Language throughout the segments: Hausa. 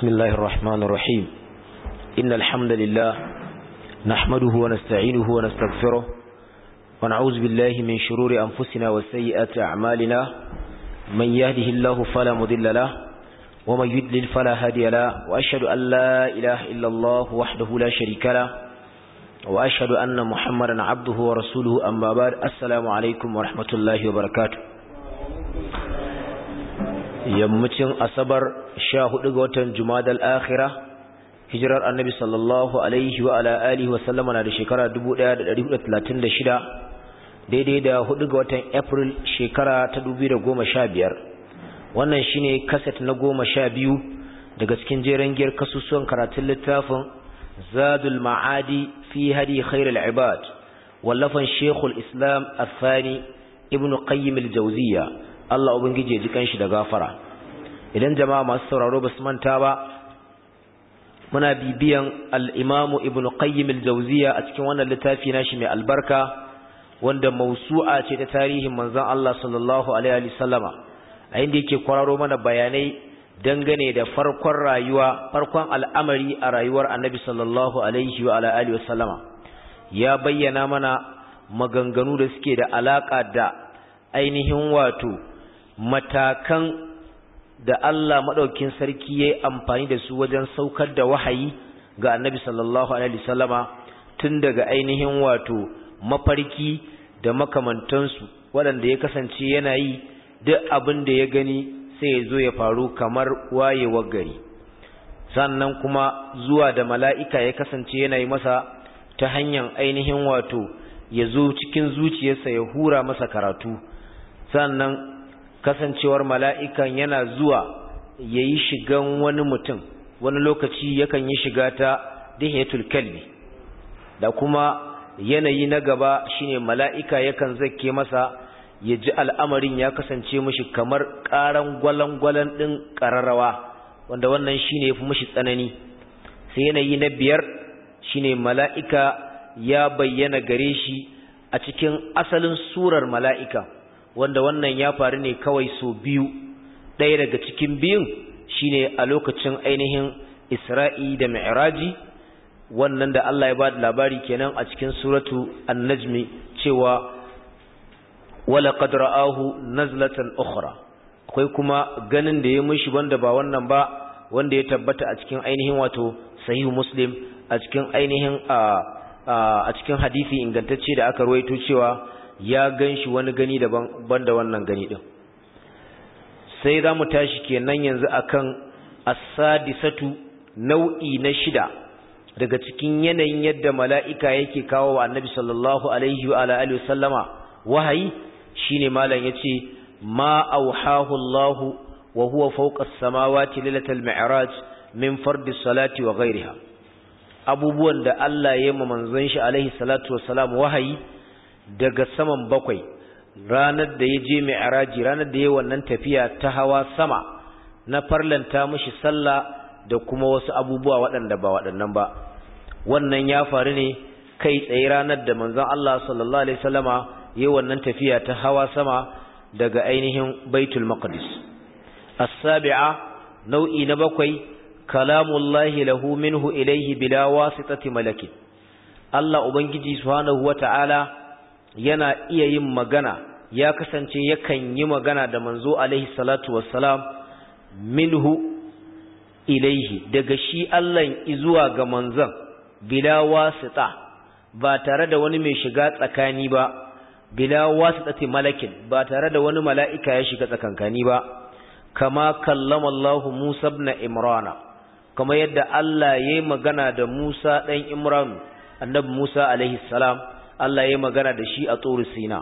بسم الله الرحمن الرحيم إن الحمد لله نحمده ونستعينه ونستغفره ونعوذ بالله من شرور أنفسنا وسيئات أعمالنا من يهده الله فلا مضل له ومن يدلل فلا هادي له وأشهد أن لا إله إلا الله وحده لا شريك له وأشهد أن محمدا عبده ورسوله أما بعد السلام عليكم ورحمة الله وبركاته yammacin asabar sha hudu ga watan jumadal akhira hijirar annabi sallallahu alaihi wa ala alihi wa sallama na da shekara 1436 daidai da hudu ga watan april shekara ta 2015 wannan shine kaset na goma sha biyu daga cikin jeren giyar kasusuwan karatun littafin zadul ma'adi fi hadi khairul ibad wallafan shekul islam athani ibnu qayyim al-jawziyya Allah ubangije ji kanshi da gafara idan jama'a masu sauraro basu manta ba muna bibiyan al-imamu ibnu qayyim al-jawziyya a cikin wannan littafi nashi mai albarka wanda mausu'a ce ta tarihin manzon Allah sallallahu alaihi wa sallama a inda yake kwararo mana bayanai dangane da farkon rayuwa farkon al'amari a rayuwar annabi sallallahu alaihi wa alihi wa sallama ya bayyana mana maganganu da suke da alaka da ainihin wato matakan da Allah maɗaukin sarki ya yi amfani da su wajen saukar da wahayi ga annabi sallallahu alaihi wasallama tun daga ainihin wato mafarki da makamantansu waɗanda ya kasance yana yi duk abin da ya gani sai ya zo ya faru kamar wayewar gari sannan kuma zuwa da mala'ika ya kasance yana yi masa ta hanyar ainihin wato ya zo cikin zuciyarsa ya hura masa karatu sannan kasancewar mala'ikan yana zuwa ya yi shigan wani mutum wani lokaci yakan yi shiga ta dihetul kalbi da kuma yanayi na gaba shine mala'ika yakan zake masa ya ji al'amarin ya kasance mashi kamar ƙaran gwalangwalan ɗin ƙararrawa wanda wannan shine ya fi mashi tsanani sai yanayi na biyar shine mala'ika ya bayyana gare shi a cikin asalin surar mala'ika wanda wannan ya faru ne kawai so biyu ɗaya daga cikin biyun shine a lokacin ainihin Isra'i da Mi'raji wannan da Allah ya ba da labari kenan a cikin suratu An-Najmi cewa wala qad ra'ahu nazlatan ukhra akwai kuma ganin da ya mishi wanda ba wannan ba wanda ya tabbata a cikin ainihin wato Sahih Muslim a cikin ainihin a cikin hadisi ingantacce da aka ruwaito cewa ya gan shi wani gani daban banda wannan gani din sai za mu tashi kenan yanzu akan as-sadisatu nau'i na shida daga cikin yanayin yadda mala'ika yake kawo wa annabi sallallahu alaihi wa alihi wasallama wahayi shine malam yace ma auhahu Allah wa huwa fawqa as-samawati lailatal mi'raj min fardi salati wa ghayriha abubuwan da Allah ya yi manzon shi alaihi salatu wassalam wahayi daga saman bakwai ranar da ya je mai araji ranar da ya wannan tafiya ta hawa sama na farlanta mashi sallah da kuma wasu abubuwa waɗanda ba waɗannan ba wannan ya faru ne kai tsaye ranar da manzon Allah sallallahu alaihi wasallama ya wannan tafiya ta hawa sama daga ainihin Baitul Maqdis as-sabi'a nau'i na bakwai kalamullahi lahu minhu ilayhi bila wasitati malakin Allah ubangiji subhanahu wata'ala yana iya yin magana ya kasance yakan yi magana da manzo alaihi salatu wassalam minhu ilaihi daga shi Allah zuwa ga manzon bila wasita ba tare da wani mai shiga tsakani ba bila wasitati malakin ba tare da wani mala'ika ya shiga tsakankani ba kama kallama Allah Musa ibn Imran kama yadda Allah yayi magana da Musa dan Imran annabi Musa alaihi salam Allah ya magana da shi a tsoro Sina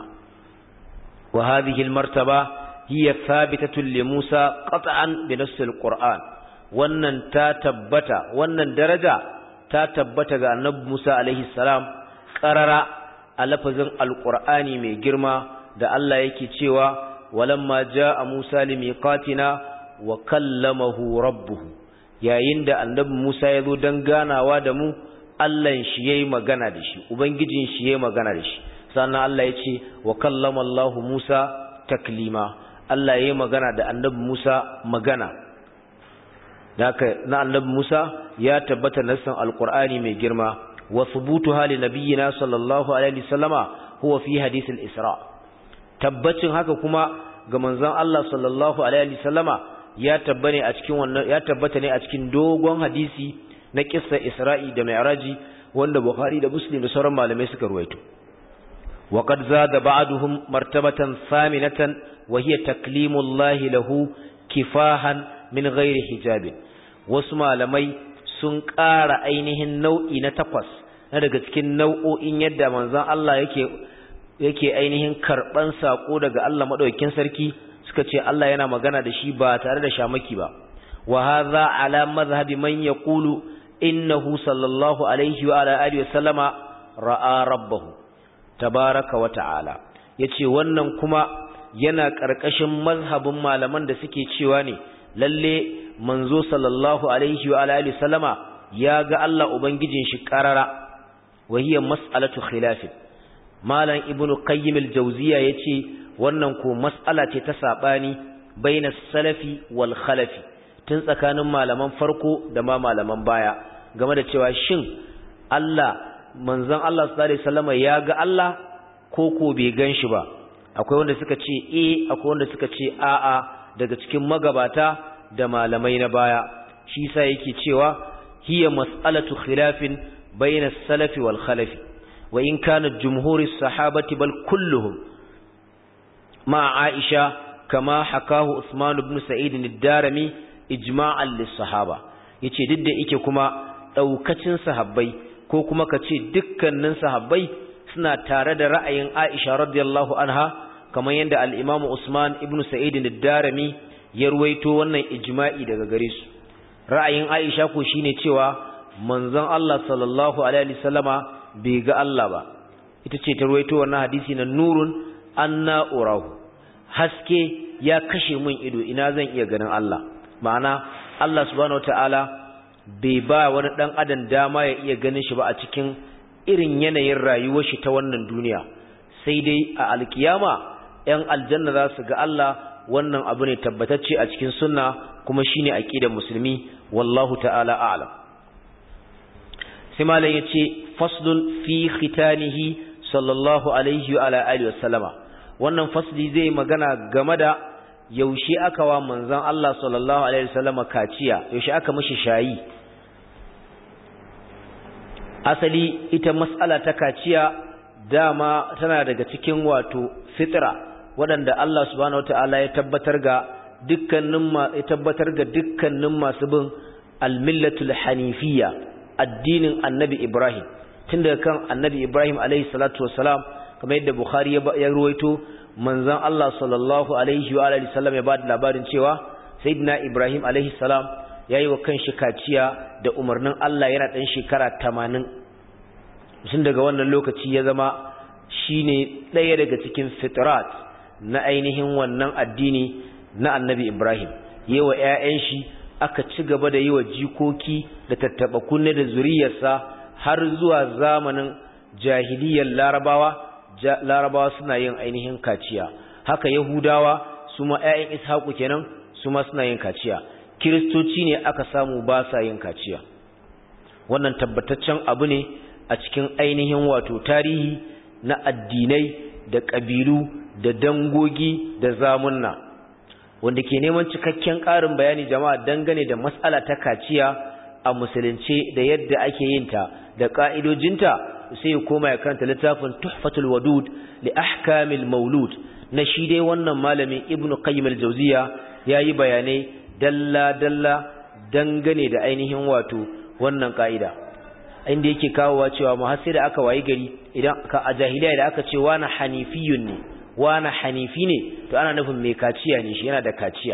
wa hadhihi almartaba hiya thabitatun li Musa qat'an bi nass alquran wannan ta tabbata wannan daraja ta tabbata ga Annabi Musa alaihi salam qarara a lafazin alqur'ani mai girma da Allah yake cewa walamma jaa Musa limiqatina wa kallamahu rabbuhu yayin da Annabi Musa ya zo dan ganawa da mu Allahn shi yayi magana da shi ubangijin shi yayi magana da shi sannan Allah ya ce wa kallama Allah Musa taklima Allah yayi magana da annabi Musa magana haka na annabi Musa ya tabbata nassan alqur'ani mai girma wa thubutu hali nabiyina sallallahu alaihi wasallama huwa fi hadith al-isra tabbacin haka kuma ga manzon Allah sallallahu alaihi wasallama ya tabbane a cikin wannan ya tabbata ne a cikin dogon hadisi na kissa Isra'i da Mi'raji wanda Bukhari da Muslim da sauran malamai suka ruwaito wa qad zada ba'duhum martabatan thaminatan wa hiya taklimullahi lahu kifahan min ghairi hijabin wasu malamai sun ƙara ainihin nau'i na takwas na daga cikin nau'o'in yadda manzon Allah yake yake ainihin karban sako daga Allah madaukakin sarki suka ce Allah yana magana da shi ba tare da shamaki ba wa hadha ala madhhabi man yaqulu innahu sallallahu alaihi wa ala alihi wa sallama ra'a rabbahu tabaraka wa ta'ala yace wannan kuma yana karkashin mazhabin malaman da suke cewa ne lalle manzo sallallahu alaihi wa ala alihi sallama ya ga Allah ubangijin shi karara wa hiya mas'alatu khilaf malam ibnu qayyim al-jawziya yace wannan ko mas'ala ce ta sabani bainas salafi wal khalafi tun tsakanin malaman farko da ma malaman baya game da cewa shin Allah manzon Allah sallallahu alaihi wasallama ya ga Allah ko ko bai gan shi ba akwai wanda suka ce eh akwai wanda suka ce a'a daga cikin magabata da malamai na baya shi sa yake cewa hiya mas'alatu khilafin bayna as-salafi wal khalafi wa in kana jumhuri sahabati bal kulluhum ma Aisha kama hakahu Usman ibn Sa'id ad-Darimi ijma'an lis-sahaba yace duk da yake kuma daukacin sahabbai ko kuma kace dukkanin sahabbai suna tare da ra'ayin Aisha radiyallahu anha kamar yadda al-Imam Usman ibn Sa'id ad-Darimi ya ruwaito wannan ijma'i daga gare su ra'ayin Aisha ko shine cewa manzon Allah sallallahu alaihi wasallama bai ga Allah ba ita ce ta ruwaito wannan hadisi na nurun anna urahu haske ya kashe min ido ina zan iya ganin Allah ma'ana Allah subhanahu wataala bai ba wani dan adam dama ya iya ganin shi ba a cikin irin yanayin rayuwar shi ta wannan duniya sai dai a alkiyama ‘yan aljanna za su ga Allah wannan abu ne tabbatacce a cikin sunna kuma shi ne aƙidar musulmi wallahu ta'ala a'lam sai malam ya ce faslun fi khitanihi sallallahu alaihi wa alihi wa sallama wannan fasli zai magana game da yaushe aka wa manzon Allah sallallahu alaihi wa sallama kaciya yaushe aka mishi shayi asali ita mas'ala ta kaciya dama tana daga cikin wato fitra waɗanda Allah subhanahu wataala ya tabbatar ga dukkanin ma ya tabbatar ga dukkanin masu bin al-millatul hanifiyya addinin annabi Ibrahim tun daga kan annabi Ibrahim alaihi salatu wassalam kamar yadda Bukhari ya ruwaito manzon Allah sallallahu alaihi wa alihi sallam ya bada labarin cewa sayyidina Ibrahim alaihi salam yayi wa kanshi kaciya da umarnin Allah yana dan shekara 80 tun daga wannan lokaci ya zama shine ɗaya daga cikin fitrat na ainihin wannan addini na annabi Ibrahim yawa ƴaƴan shi aka ci gaba da yi wa jikoki da tattaba kunne da zuriyarsa har zuwa zamanin jahiliyar larabawa larabawa suna yin ainihin kaciya haka yahudawa su ma ƴaƴan ishaku kenan su ma suna yin kaciya kiristoci ne aka samu ba sa yin kaciya wannan tabbataccen abu ne a cikin ainihin wato tarihi na addinai da ƙabilu da dangogi da zamunna wanda ke neman cikakken ƙarin bayani jama'a dangane da matsala ta kaciya a musulunce da yadda ake yin ta da ƙa'idojinta sai ya koma ya karanta littafin tuhfatul wadud li ahkamil maulud na shi dai wannan malamin ibnu qayyim al-jawziya yayi bayanai dalla dalla dangane da ainihin wato wannan ka'ida inda yake kawowa cewa mu har sai da aka wayi gari idan ka a jahiliya da aka ce wani hanifiyun ne wani hanifi ne to ana nufin mai kaciya ne shi yana da kaciya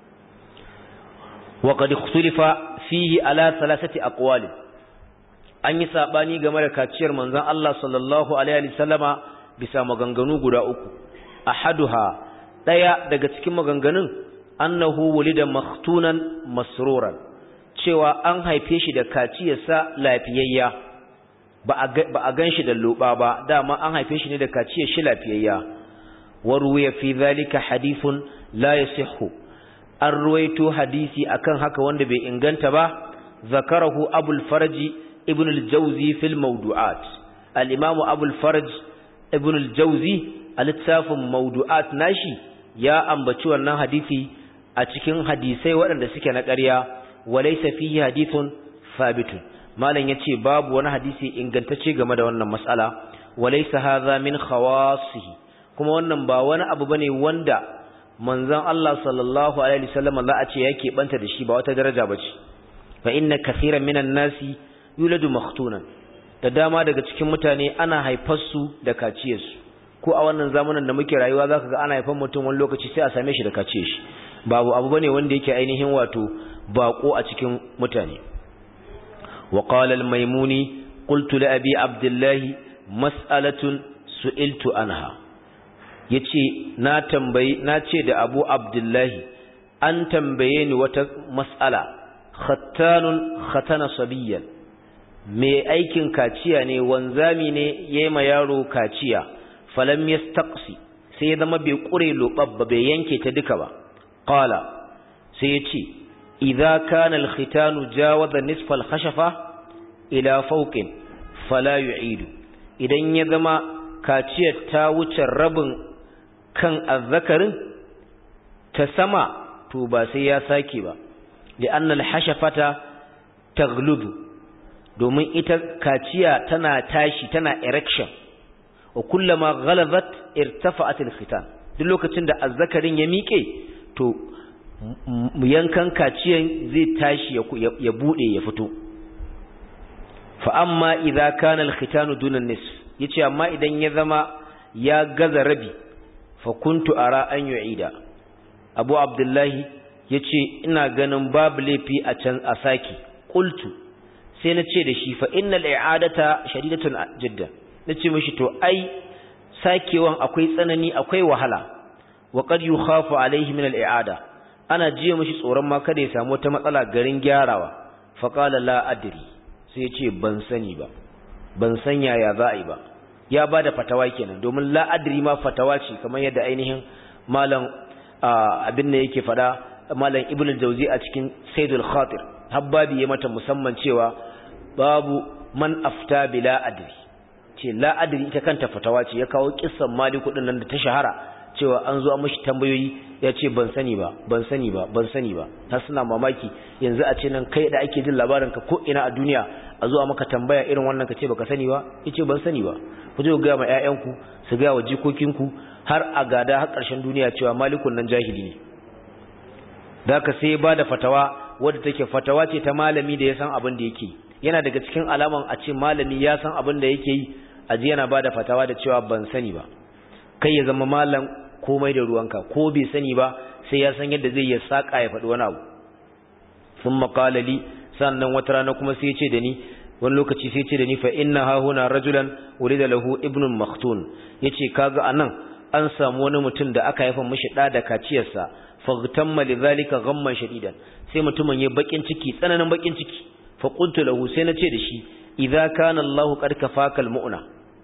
wa qad ikhtalifa fihi ala thalathati aqwal an yi sabani game da kaciyar manzon Allah sallallahu alaihi wasallama bisa maganganu guda uku ahaduha daya daga cikin maganganun annahu wulida maktunan masruran cewa an haife shi da kaciyarsa lafiyayya ba a gan shi da loba ba dama an haife shi ne da kaciyar shi lafiyayya waruwa fi zalika hadithun la yasihhu an ruwaito hadisi akan haka wanda bai inganta ba zakarahu abul farji ibn al-jawzi fil mawdu'at al-imam abul farj ibn al-jawzi a littafin mawdu'at nashi ya ambaci wannan hadisi a cikin hadisai waɗanda suke na ƙarya walaysa fihi hadithun thabitun malam yace babu wani hadisi ingantacce game da wannan mas'ala walaysa hadha min khawasihi kuma wannan ba wani abu bane wanda manzon Allah sallallahu alaihi wasallam za a ce yake banta da shi ba wata daraja bace fa inna kaseeran minan nasi yuladu makhtunan da dama daga cikin mutane ana haifar su da kaciyar su ko a wannan zamanin da muke rayuwa zaka ga ana haifar mutum wani lokaci sai a same shi da kaciyar shi babu abu bane wanda yake ainihin wato bako a cikin mutane wa qala al-maimuni qultu li abi abdullah mas'alatun su'iltu anha yace na tambayi na ce da Abu Abdullahi an tambaye ni wata mas'ala khattanun khatana sabiyan me aikin kaciya ne wanzami ne yema yaro kaciya falam yastaqsi sai ya zama bai kure lobabba bai yanke ta duka ba qala sai yace idza kana al-khitanu jawaza nisfa al-khashafa ila fawqin fala yu'idu idan ya zama kaciyar ta wuce rabin kan azzakarin ta sama to ba sai ya sake ba da annal hashafata tagludu domin ita kaciya tana tashi tana erection wa kullama ghalabat irtafa'at alkhitan duk lokacin da azzakarin ya miƙe to yankan kaciyan zai tashi ya bude ya fito fa amma idza kana alkhitanu duna nisf yace amma idan ya zama ya gaza rabi fakuntu ara an yu'ida abu abdullahi yace ina ganin babu laifi a can a saki qultu sai na ce da shi fa innal i'adata shadidatun jiddan nace mishi to ai sakewan akwai tsanani akwai wahala wa qad yukhafu alaihi min al i'ada ana jiya mishi tsoron ma kada ya samu wata matsala garin gyarawa fa qala la adri sai ya ce ban sani ba ban san yaya za a yi ba ya ba da fatawa kenan domin la'adri ma fatawa ce kamar yadda ainihin malam abin da yake fada malam ibn al-jawzi a cikin saidul khatir habbabi ya mata musamman cewa babu man afta bi la'adri ce la'adri ita kanta fatawa ce ya kawo kissan maliku din nan da ta shahara cewa an zo an mishi tambayoyi ya ce ban sani ba ban sani ba ban sani ba har suna mamaki yanzu a ce nan kai da ake jin labarin ka ko ina a duniya a zuwa maka tambaya irin wannan ka ce baka sani ba yace ban sani ba ku je ku ga ma ƴaƴanku su ga wa jikokinku har a gada har ƙarshen duniya cewa malikun nan jahili ne da ka sai ba da fatawa wadda take fatawa ce ta malami da ya san abin da yake yana daga cikin alaman a ce malami ya san abin da yake yi a ji yana ba da fatawa da cewa ban sani ba kai ya zama malam komai da ruwanka ko bai sani ba sai ya san yadda zai ya saka ya faɗi wani abu sun makalali sannan wata rana kuma sai ya ce da ni wani lokaci sai ce da ni fa inna ha huna rajulan urida lahu ibnun maktun yace kaga anan an samu wani mutum da aka haifa mishi da da kaciyarsa faghtamma lidhalika ghamman shadidan sai mutumin ya bakin ciki tsananin bakin ciki fa qultu lahu sai nace da shi idza kana Allah qad kafaka almu'na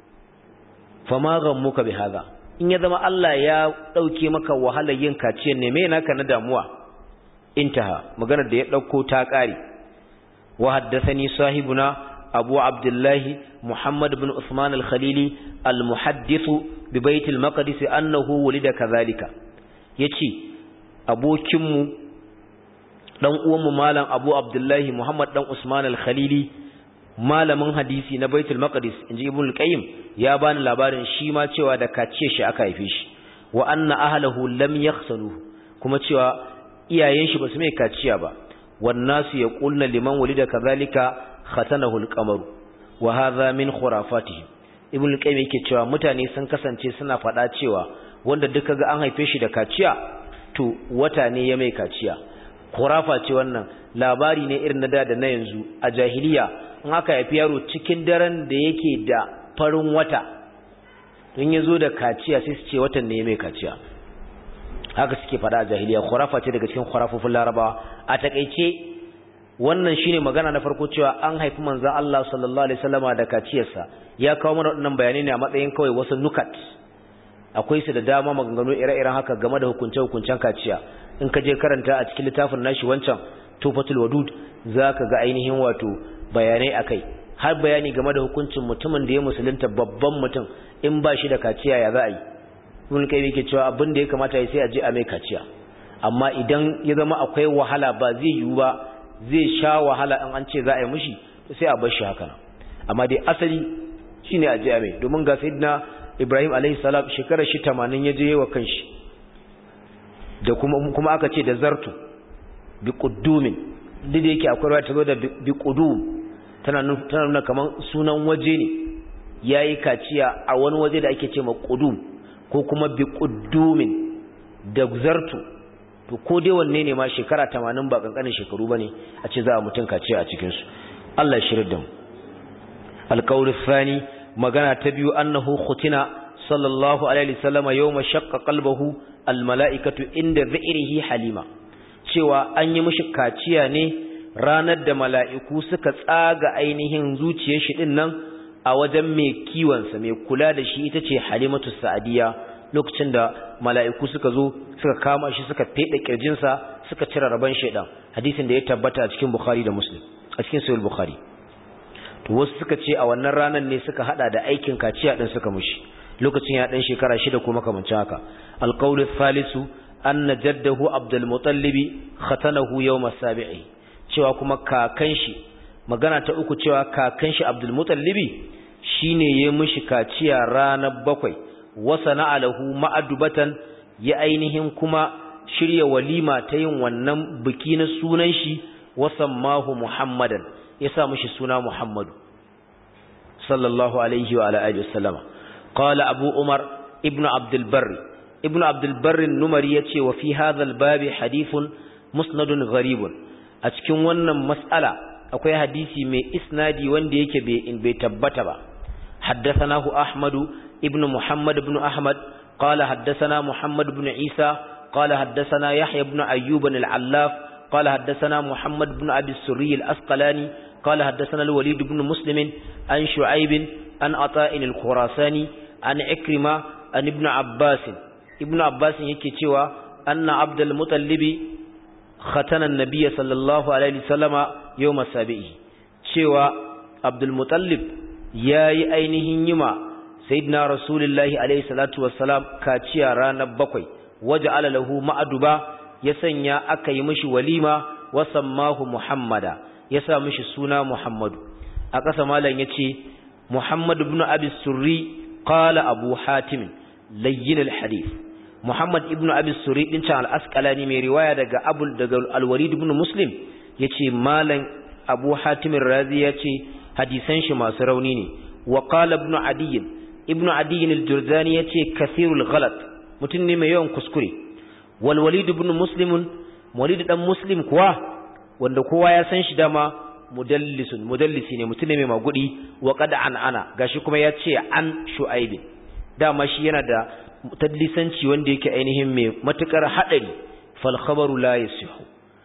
fama ghammuka bihadha in ya zama Allah ya dauke maka wahalar yin kaciyar ne me naka na damuwa intaha maganar da ya dauko ta kare wa haddathani sahibuna abu abdullah muhammad ibn usman al-khalili al-muhaddith bi bait al-maqdis annahu wulida kadhalika yace abokinmu dan uwanmu malam abu abdullah muhammad dan usman al-khalili malamin hadisi na baitul maqdis inji ibn al-qayyim ya bani labarin shi ma cewa da kace shi aka haife shi wa anna ahlihi lam yakhsaluhu kuma cewa iyayen shi basu mai kaciya ba wan nasu yaqulna liman walida kadhalika khatanahu al-qamaru wa hadha min khurafatihim ibn al-qayyim yake cewa mutane sun kasance suna fada cewa wanda duka ga an haife shi da kaciya to wata ne ya mai kaciya khurafa ce wannan labari ne irin na da da na yanzu a jahiliya in aka haifi yaro cikin daren da yake da farin wata don ya zo da kaciya sai su ce watan ne mai kaciya haka suke fada a jahiliya khurafa ce daga cikin khurafofin larabawa a takaice wannan shine magana na farko cewa an haifi manzon Allah sallallahu alaihi wasallama da kaciyarsa ya kawo mana waɗannan bayanai ne a matsayin kawai wasu nukat akwai su da dama maganganu ire-iren haka game da hukunce-hukuncen kaciya in ka je karanta a cikin littafin nashi wancan tufatul wadud zaka ga ainihin wato bayanai akai har bayani game da hukuncin mutumin da ya musulunta babban mutum in ba shi da kaciya ya za a yi ibn kai yake cewa abin da ya kamata ya sai a je a mai kaciya amma idan ya zama akwai wahala ba zai yiwu ba zai sha wahala in an ce za a yi mishi sai a bar shi haka amma dai asali shine a je a mai domin ga sayyidina Ibrahim alaihi salam shekarar shi 80 ya je wa kanshi da kuma kuma aka ce da zartu bi quddumin duk da yake akwai ruwa ta zo da bi qudum tana nuna kaman sunan waje ne yayi kaciya a wani waje da ake ce ma qudum ko kuma bi quddumin da zartu to ko dai wanne ne ma shekara 80 ba kankanin shekaru bane a ce za a mutun kaciya a cikin su Allah ya shirye da mu alqawl thani magana ta biyu annahu khutina sallallahu alaihi wasallam yawma shaqqa qalbahu almalaikatu inda dhi'rihi halima cewa an yi mishi kaciya ne ranar da mala'iku suka tsaga ainihin zuciyar shi din nan a wajen mai kiwonsa mai kula da shi ita ce halimatu sa'adiya lokacin da mala'iku suka zo suka kama shi suka fede kirjinsa suka cire rabon shaidan hadisin da ya tabbata a cikin bukhari da muslim a cikin sahih bukhari to wasu suka ce a wannan ranar ne suka hada da aikin kaciya din suka mushi lokacin ya dan shekara shida ko makamancin haka alqawlu thalithu anna jaddahu abdul muttalib khatanahu yawm as-sabi'i cewa kuma kakan shi magana ta uku cewa kakan shi abdul muttalib shine ya mushi kaciya ranar bakwai wasana alahu ma'adubatan ya ainihin kuma shirya walima ta yin wannan biki na sunan shi wasammahu muhammadan ya sa mushi suna muhammadu sallallahu alaihi wa alihi wasallama qala abu umar ibnu abdul barri ibnu abdul barri numari yace wa fi hadha al babi hadithun musnadun gharibun a cikin wannan mas'ala akwai hadisi mai isnadi wanda yake bai bai tabbata ba haddathanahu ahmadu ibnu muhammad ibn ahmad qala haddathana muhammad ibn isa qala haddathana yahya ibn ayyub al-allaf qala haddathana muhammad ibn abi surri al-asqalani qala haddathana al-walid ibn muslim an shu'aib an ata'in al-khurasani an ikrima an ibn abbas ibn abbas yake cewa anna abdul mutallibi khatana an-nabiy sallallahu alaihi wasallama yawm as-sabi'i cewa abdul mutallib yayi ainihin yima sayyidina rasulullahi alaihi salatu wassalam kaciya ranar bakwai waja'ala lahu ma'aduba ya sanya aka yi mishi walima wa sammahu muhammada ya sa mishi suna muhammadu a ƙasa malam yace muhammad ibn abi surri qala abu hatim layyin alhadith muhammad ibn abi surri din can al-asqalani mai riwaya daga abul daga al-walid ibn muslim yace malam abu hatim razi yace hadisan shi masu rauni ne wa qala ibn adiy ibn adiy al-jurzani yace kathirul ghalat mutun ne mai yawan kuskure wal walid ibn muslim walid dan muslim kuwa wanda kowa ya san shi dama mudallisun mudallisi ne mutum ne mai magudi wa qad an ana gashi kuma yace an shu'aib dama shi yana da tadlisanci wanda yake ainihin mai matukar hadari fal khabaru la yasihu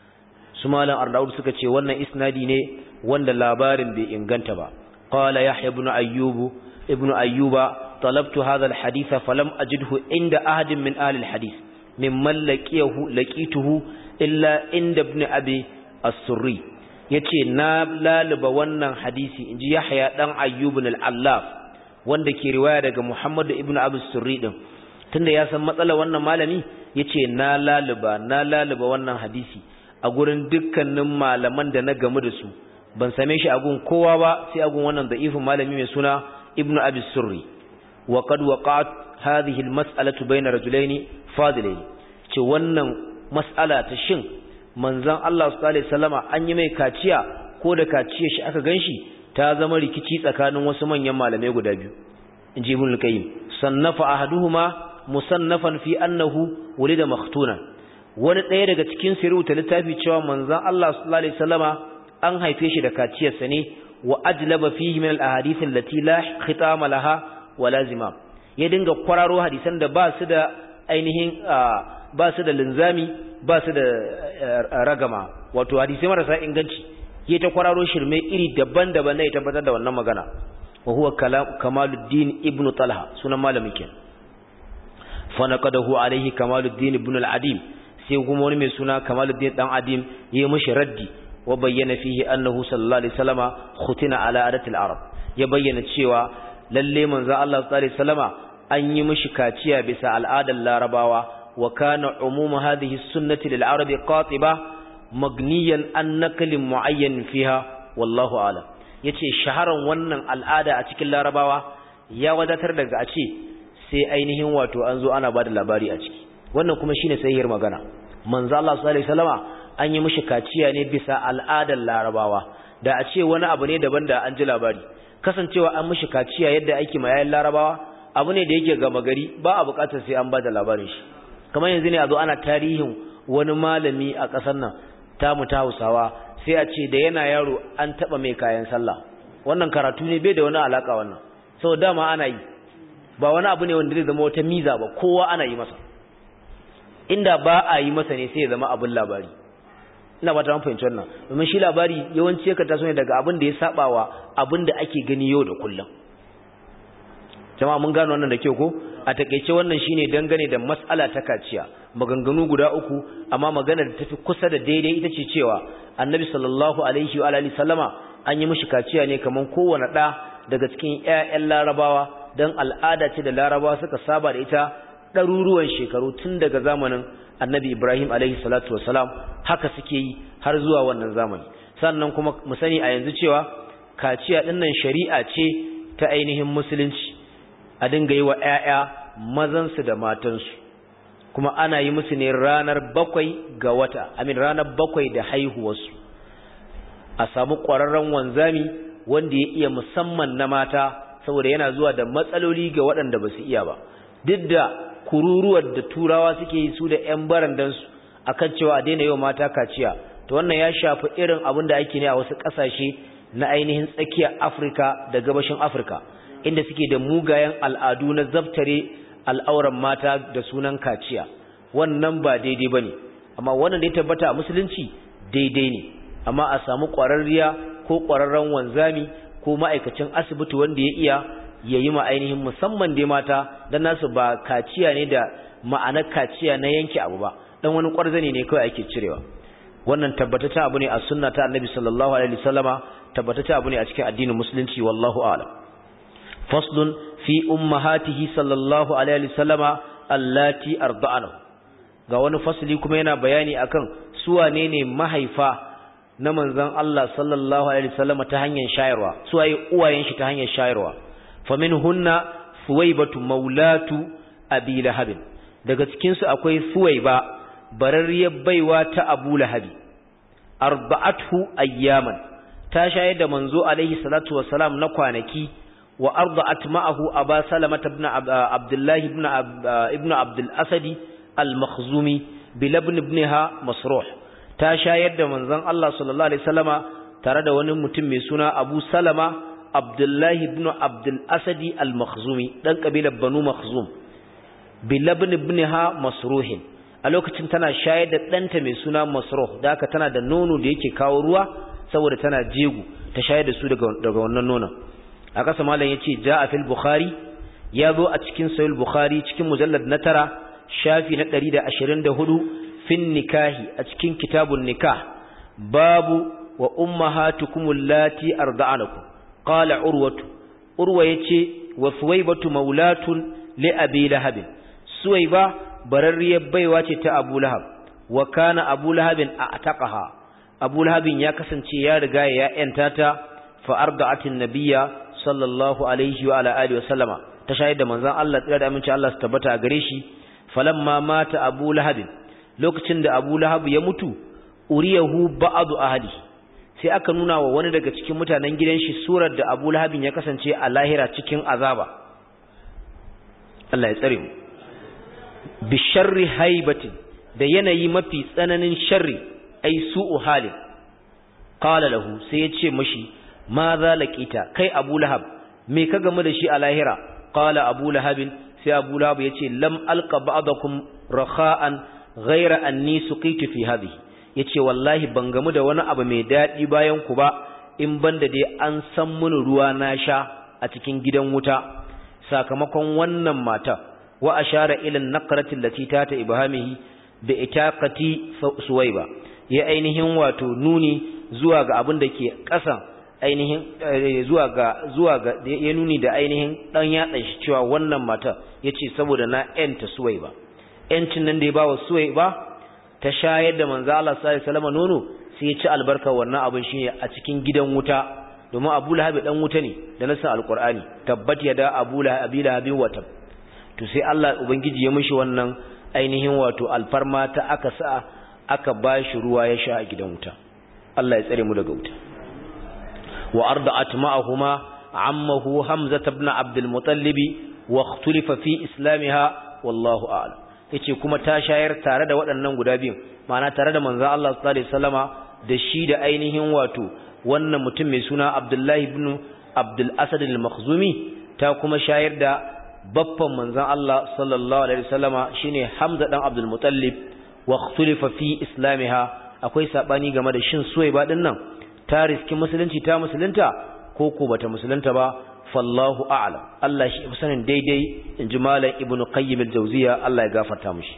su malam ardaud suka ce wannan isnadi ne wanda labarin bai inganta ba qala yahya ibn ayyub ibn ayyuba talabtu hadha alhadith falam ajidhu inda ahadin min ahli alhadith mimman laqiyahu laqituhu illa inda ibn abi as-surri yace na laluba wannan hadisi inji yahya dan ayyub al-allaf wanda ke riwaya daga muhammad ibn abi as-surri din tunda ya san matsalar wannan malami yace na laluba na laluba wannan hadisi a gurin dukkanin malaman da na gamu da su ban same shi a gun kowa ba sai a gun wannan da'ifin malami mai suna ibnu abi surri wa qad waqa'at hadhihi almas'alatu bayna rajulayn fadilayn ce wannan mas'ala ta shin manzon Allah sallallahu alaihi wasallama an yi mai kaciya ko da kaciya shi aka ganshi ta zama rikici tsakanin wasu manyan malamai guda biyu inji ibn al-qayyim sannafa ahaduhuma musannafan fi annahu wulida makhtuna wani ɗaya daga cikin su rubuta littafi cewa manzon Allah sallallahu alaihi wasallama an haife shi da kaciyarsa ne wa ajlaba fihi min al-ahadith allati la khitama laha wa lazima ya dinga kwararo hadisan da ba su da ainihin ba su da linzami ba su da ragama wato hadisai marasa inganci ya ta kwararo shirme iri daban-daban ne ya tabbatar da wannan magana wa huwa kamaluddin ibnu talha sunan malamin kenan fa naqadahu alaihi kamaluddin ibn al-adim sai kuma wani mai suna Kamaluddin dan Adim ya mishi raddi wa bayyana fihi annahu sallallahu alaihi wasallama khutina ala adati al-arab ya bayyana cewa lalle manzo Allah sallallahu alaihi wasallama an yi mishi kaciya bisa al'adar larabawa wa kana umumu hadhihi sunnati lil arabi qatiba magniyan an nakalin muayyan fiha wallahu a'lam yace shaharan wannan al'ada a cikin larabawa ya wadatar daga a ce sai ainihin wato an zo ana bada labari a ciki wannan kuma shine sahihiyar magana manzo Allah sallallahu alaihi wasallama an yi mishi kaciya ne bisa al'adar larabawa da a ce wani abu ne daban da an ji labari kasancewa an mishi kaciya yadda ake ma yayin larabawa abu ne da yake gama gari ba a bukatar sai an bada labarin shi kamar yanzu ne a zo ana tarihin wani malami a ƙasar nan tamu ta Hausawa sai a ce da yana yaro an taba mai kayan sallah wannan karatu ne bai da wani alaka wannan saboda dama ana yi ba wani abu ne wanda zai zama wata miza ba kowa ana yi masa inda ba a yi masa ne sai ya zama abin labari ina ba ta fahimci wannan domin shi labari yawanci yakan taso ne daga abin da ya sabawa abin da ake gani yau da kullum jama'a mun gano wannan da kyau ko a takeice wannan shine dangane da mas'ala ta kaciya maganganu guda uku amma magana da tafi kusa da daidai ita ce cewa annabi sallallahu alaihi wa alihi sallama an yi mishi kaciya ne kaman kowanne da daga cikin ƴaƴan larabawa dan al'ada ce da larabawa suka saba da ita ɗaruruwan shekaru tun daga zamanin annabi ibrahim alaihi salatu wasalam haka suke yi har zuwa wannan zamani sannan kuma mu sani a yanzu cewa kaciya ɗinnan shari'a ce ta ainihin musulunci a dinga yi wa ‘ya'ya mazansu da matansu kuma ana yi musu ne ranar bakwai ga wata amin ranar bakwai da haihuwarsu a samu ƙwararren wanzami wanda ya iya musamman na mata saboda yana zuwa da matsaloli ga waɗanda ba su iya ba duk da kururuwar da turawa suke yi su da ‘yan barandansu a kan cewa a daina yau mata kaciya to wannan ya shafi irin abin da ake ne a wasu ƙasashe na ainihin tsakiyar afirka da gabashin afirka inda suke da mugayen al'adu na zabtare al'auran mata da sunan kaciya wannan ba daidai ba ne amma wannan da ya tabbata a musulunci daidai ne amma a samu ƙwararriya ko ƙwararren wanzami ko ma'aikacin asibiti wanda ya iya ya yi ainihin musamman dai mata don nasu ba kaciya ne da ma'anar kaciya na yanke abu ba dan wani ƙwarzane ne kawai ake cirewa wannan tabbatata abu ne a sunna ta annabi sallallahu alaihi wasallama tabbatata abu ne a cikin addinin musulunci wallahu a'lam faslun fi ummahatihi sallallahu alaihi wasallama allati arda'anahu ga wani fasli kuma yana bayani akan su wane ne mahaifa na manzon Allah sallallahu alaihi wasallama ta hanyar shayarwa su waye uwayen shi ta hanyar shayarwa faminhunna suwaybatu maulatu abi lahab daga cikin su akwai suwayba bararriyar baiwa ta abu lahabi arba'athu ayyaman ta shayar da manzo alaihi salatu wassalam na kwanaki wa arda'at ma'ahu aba salama ibn abdullah ibn ibn abdul asadi al-makhzumi bilabn ibnha masruh ta shayar da manzon Allah sallallahu alaihi wasallama tare da wani mutum mai suna Abu Salama Abdullah ibn Abdul Asadi al-Makhzumi dan kabilar Banu Makhzum bilabn ibnha masruh a lokacin tana shayar da danta mai suna Masruh da haka tana da nono da yake kawo ruwa saboda tana jego ta shayar da su daga daga wannan nonon a kasa malam yace ja'a fil bukhari ya zo a cikin sahih bukhari cikin mujallad na tara shafi na 124 fin nikahi a cikin kitabun nikah babu wa ummahatukum allati arda'anakum qala urwatu urwa yace wa suwaybatu maulatun li abi lahab suwayba bararriyar baiwa ce ta abu lahab wa kana abu lahabin a'taqaha abu lahabin ya kasance ya riga ya yanta ta fa arda'atin nabiyya sallallahu alaihi wa ala alihi wa sallama ta shayar da manzon Allah tsira da aminci Allah su tabbata a gare shi falamma mata abu lahabin lokacin da abu lahab ya mutu uriyahu ba'adu ahli sai aka nuna wa wani daga cikin mutanen gidan shi surar da abu lahabin ya kasance a lahira cikin azaba Allah ya tsare mu bi sharri haibatin da yanayi mafi tsananin sharri ai su'u halin qala lahu sai ya ce mashi ma za laqita kai abu lahab me ka gamu da shi a lahira qala abu lahabin sai abu lahab ya ce lam alqa ba'dakum rakha'an ghaira anni suqitu fi hadhihi yace wallahi ban gamu da wani abu mai dadi bayan ku ba in banda dai an san mun ruwa na sha a cikin gidan wuta sakamakon wannan mata wa ashara ila naqrati allati tata ibhamihi bi itaqati suwaiba ya ainihin wato nuni zuwa ga abin da ke ƙasan ainihin zuwa ga zuwa ga ya nuni da ainihin dan yatsa shi cewa wannan mata yace saboda na yanta suwaiba yancin nan da ya bawa suwaiba ta shayar da manzo Allah sallallahu alaihi wasallam nono sai ya ci albarka wannan abin shine a cikin gidan wuta domin Abu Lahab dan wuta ne da nasan alqur'ani tabbat yada Abu Lahab abi Lahab wa tab to sai Allah ubangiji ya mishi wannan ainihin wato alfarma ta aka sa aka bashi ruwa ya sha a gidan wuta Allah ya tsare mu daga wuta wa arda'at ma'ahuma ammahu Hamza ibn Abdul Muttalib wa ikhtalafa fi islamiha wallahu a'lam yace kuma ta shayar tare da waɗannan guda biyun ma'ana tare da manzon Allah sallallahu alaihi wasallama da shi da ainihin wato wannan mutum mai suna Abdullah ibn Abdul Asad al-Makhzumi ta kuma shayar da baffan manzon Allah sallallahu alaihi wasallama shine Hamza dan Abdul Muttalib wa ikhtalafa fi islamiha akwai sabani game da shin suwaiba din nan ta riski musulunci ta musulunta ko ko bata musulunta ba fallahu a'lam Allah shi sanin daidai inji malam ibnu qayyim al-jawziya Allah ya gafarta mishi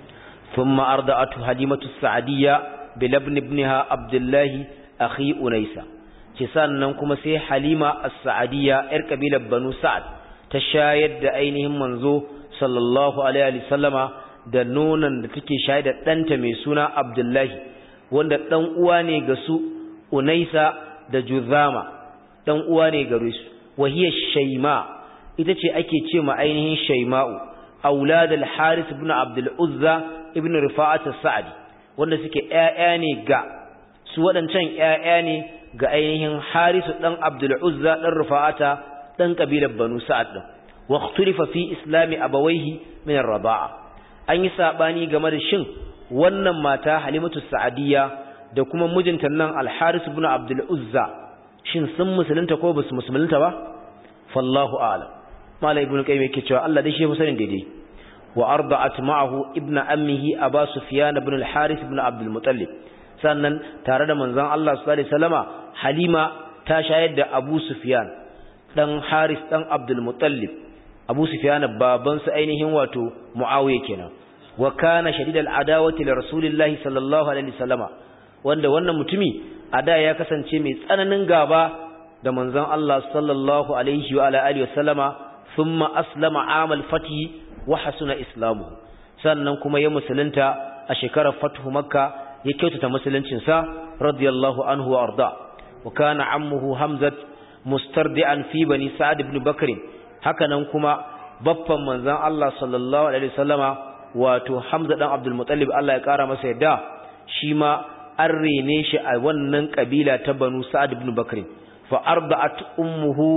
thumma arda'atu halimatu sa'diyya bil ibn ibnaha abdullah akhi unaysa ce sannan kuma sai halima as-sa'diyya yar kabilar banu sa'ad ta shayar da ainihin manzo sallallahu alaihi wasallama da nonon da take shayar da ɗanta mai suna abdullahi wanda ɗan uwa ne ga su unaisa da juzama ɗan uwa ne ga su wahiyar shaima ita ce ake ce ma ainihin shaima'u aulad al-haris ibn abdul uzza ibn rifa'at as-sa'di wanda suke ƴaƴa ne ga su waɗancan ƴaƴa ne ga ainihin harisu dan abdul uzza dan rifa'ata dan kabilar banu sa'ad din wa ikhtalifa fi islami abawayhi min ar-rida'a an yi sabani game da shin wannan mata halimatu sa'adiyya da kuma mijinta nan al-haris ibn abdul uzza shin sun musulunta ko basu musulunta ba fallahu a'lam malai ibn qayyim yake cewa Allah dai shi ya sanin daidai wa arda'at ma'ahu ibn ammihi aba sufyan ibn al-haris ibn abdul muttalib sannan tare da manzon Allah sallallahu alaihi wasallama halima ta shayar da abu sufyan dan haris dan abdul muttalib abu sufyan baban su ainihin wato muawiya kenan wa kana shadidal adawati li rasulillahi sallallahu alaihi wasallama wanda wannan mutumi a da ya kasance mai tsananin gaba da manzon Allah sallallahu alaihi wa ala alihi wasallama thumma aslama amal fati wa hasuna islamu sannan kuma ya musulunta a shekarar fathu makka ya kyautata musuluncin sa radiyallahu anhu wa arda wa kana ammuhu hamzat mustardi'an fi bani sa'ad ibn bakr hakanan kuma baffan manzon Allah sallallahu alaihi wasallama wato hamza dan abdul muttalib Allah ya kara masa yadda shi ma an rene shi a wannan kabila ta banu sa'ad ibn bakr fa arda'at ummuhu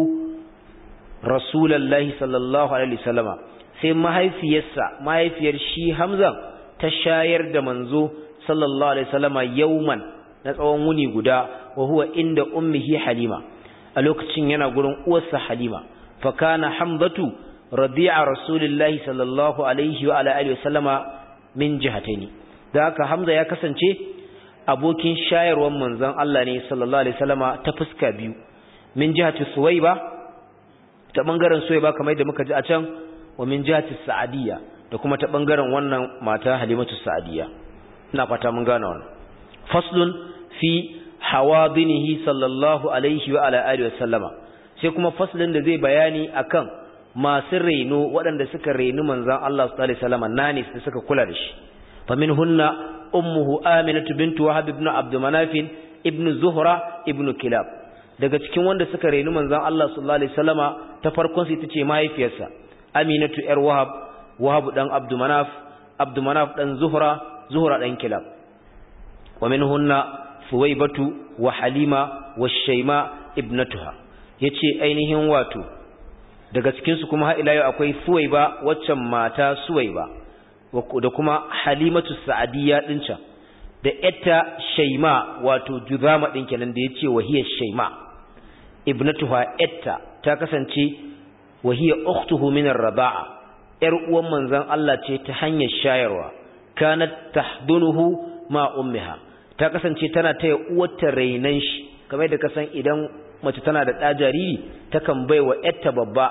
rasulullahi sallallahu alaihi wasallama sai mahaifiyarsa mahaifiyar shi hamza ta shayar da manzo sallallahu alaihi wasallama yauman na tsawon wuni guda wa huwa inda ummihi halima a lokacin yana gurin uwarsa halima fa kana hamzatu radi'a rasulullahi sallallahu alaihi wa ala alihi wasallama min jihataini da haka hamza ya kasance abokin shayarwar manzon Allah ne sallallahu alaihi wasallama ta fuska biyu min jihati suwaiba ta bangaren suwaiba kamar da muka ji a can wa min jihati sa'adiyya da kuma ta bangaren wannan mata halimatu sa'adiyya ina fata mun gane wannan faslun fi hawadinihi sallallahu alaihi wa ala alihi wasallama sai kuma faslin da zai bayani akan masu reno waɗanda suka reni manzon Allah sallallahu alaihi wasallama nanis da suka kula da shi faminhunna ummuhu aminatu bintu wahab ibn abd manaf ibn zuhra ibn kilab daga cikin wanda suka reni manzon Allah sallallahu alaihi wasallama ta farkon su ita ce mahaifiyarsa aminatu yar wahab wahab dan abd manaf abd manaf dan zuhra zuhra dan kilab wa minhunna suwaybatu wa halima wa shayma ibnatuha yace ainihin wato daga cikin su kuma har ila yau akwai suwayba waccan mata suwayba da kuma halimatu sa'adiyya din can da ita shaima wato juzama din kenan da yace wahiyar shaima ibnatuha etta ta kasance wahiyar ukhtuhu min ar-raba'a yar uwan manzon Allah ce ta hanyar shayarwa kanat tahdunuhu ma ummiha ta kasance tana taya uwarta rainan shi kamar da kasan idan mace tana da ɗa jariri takan baiwa yarta babba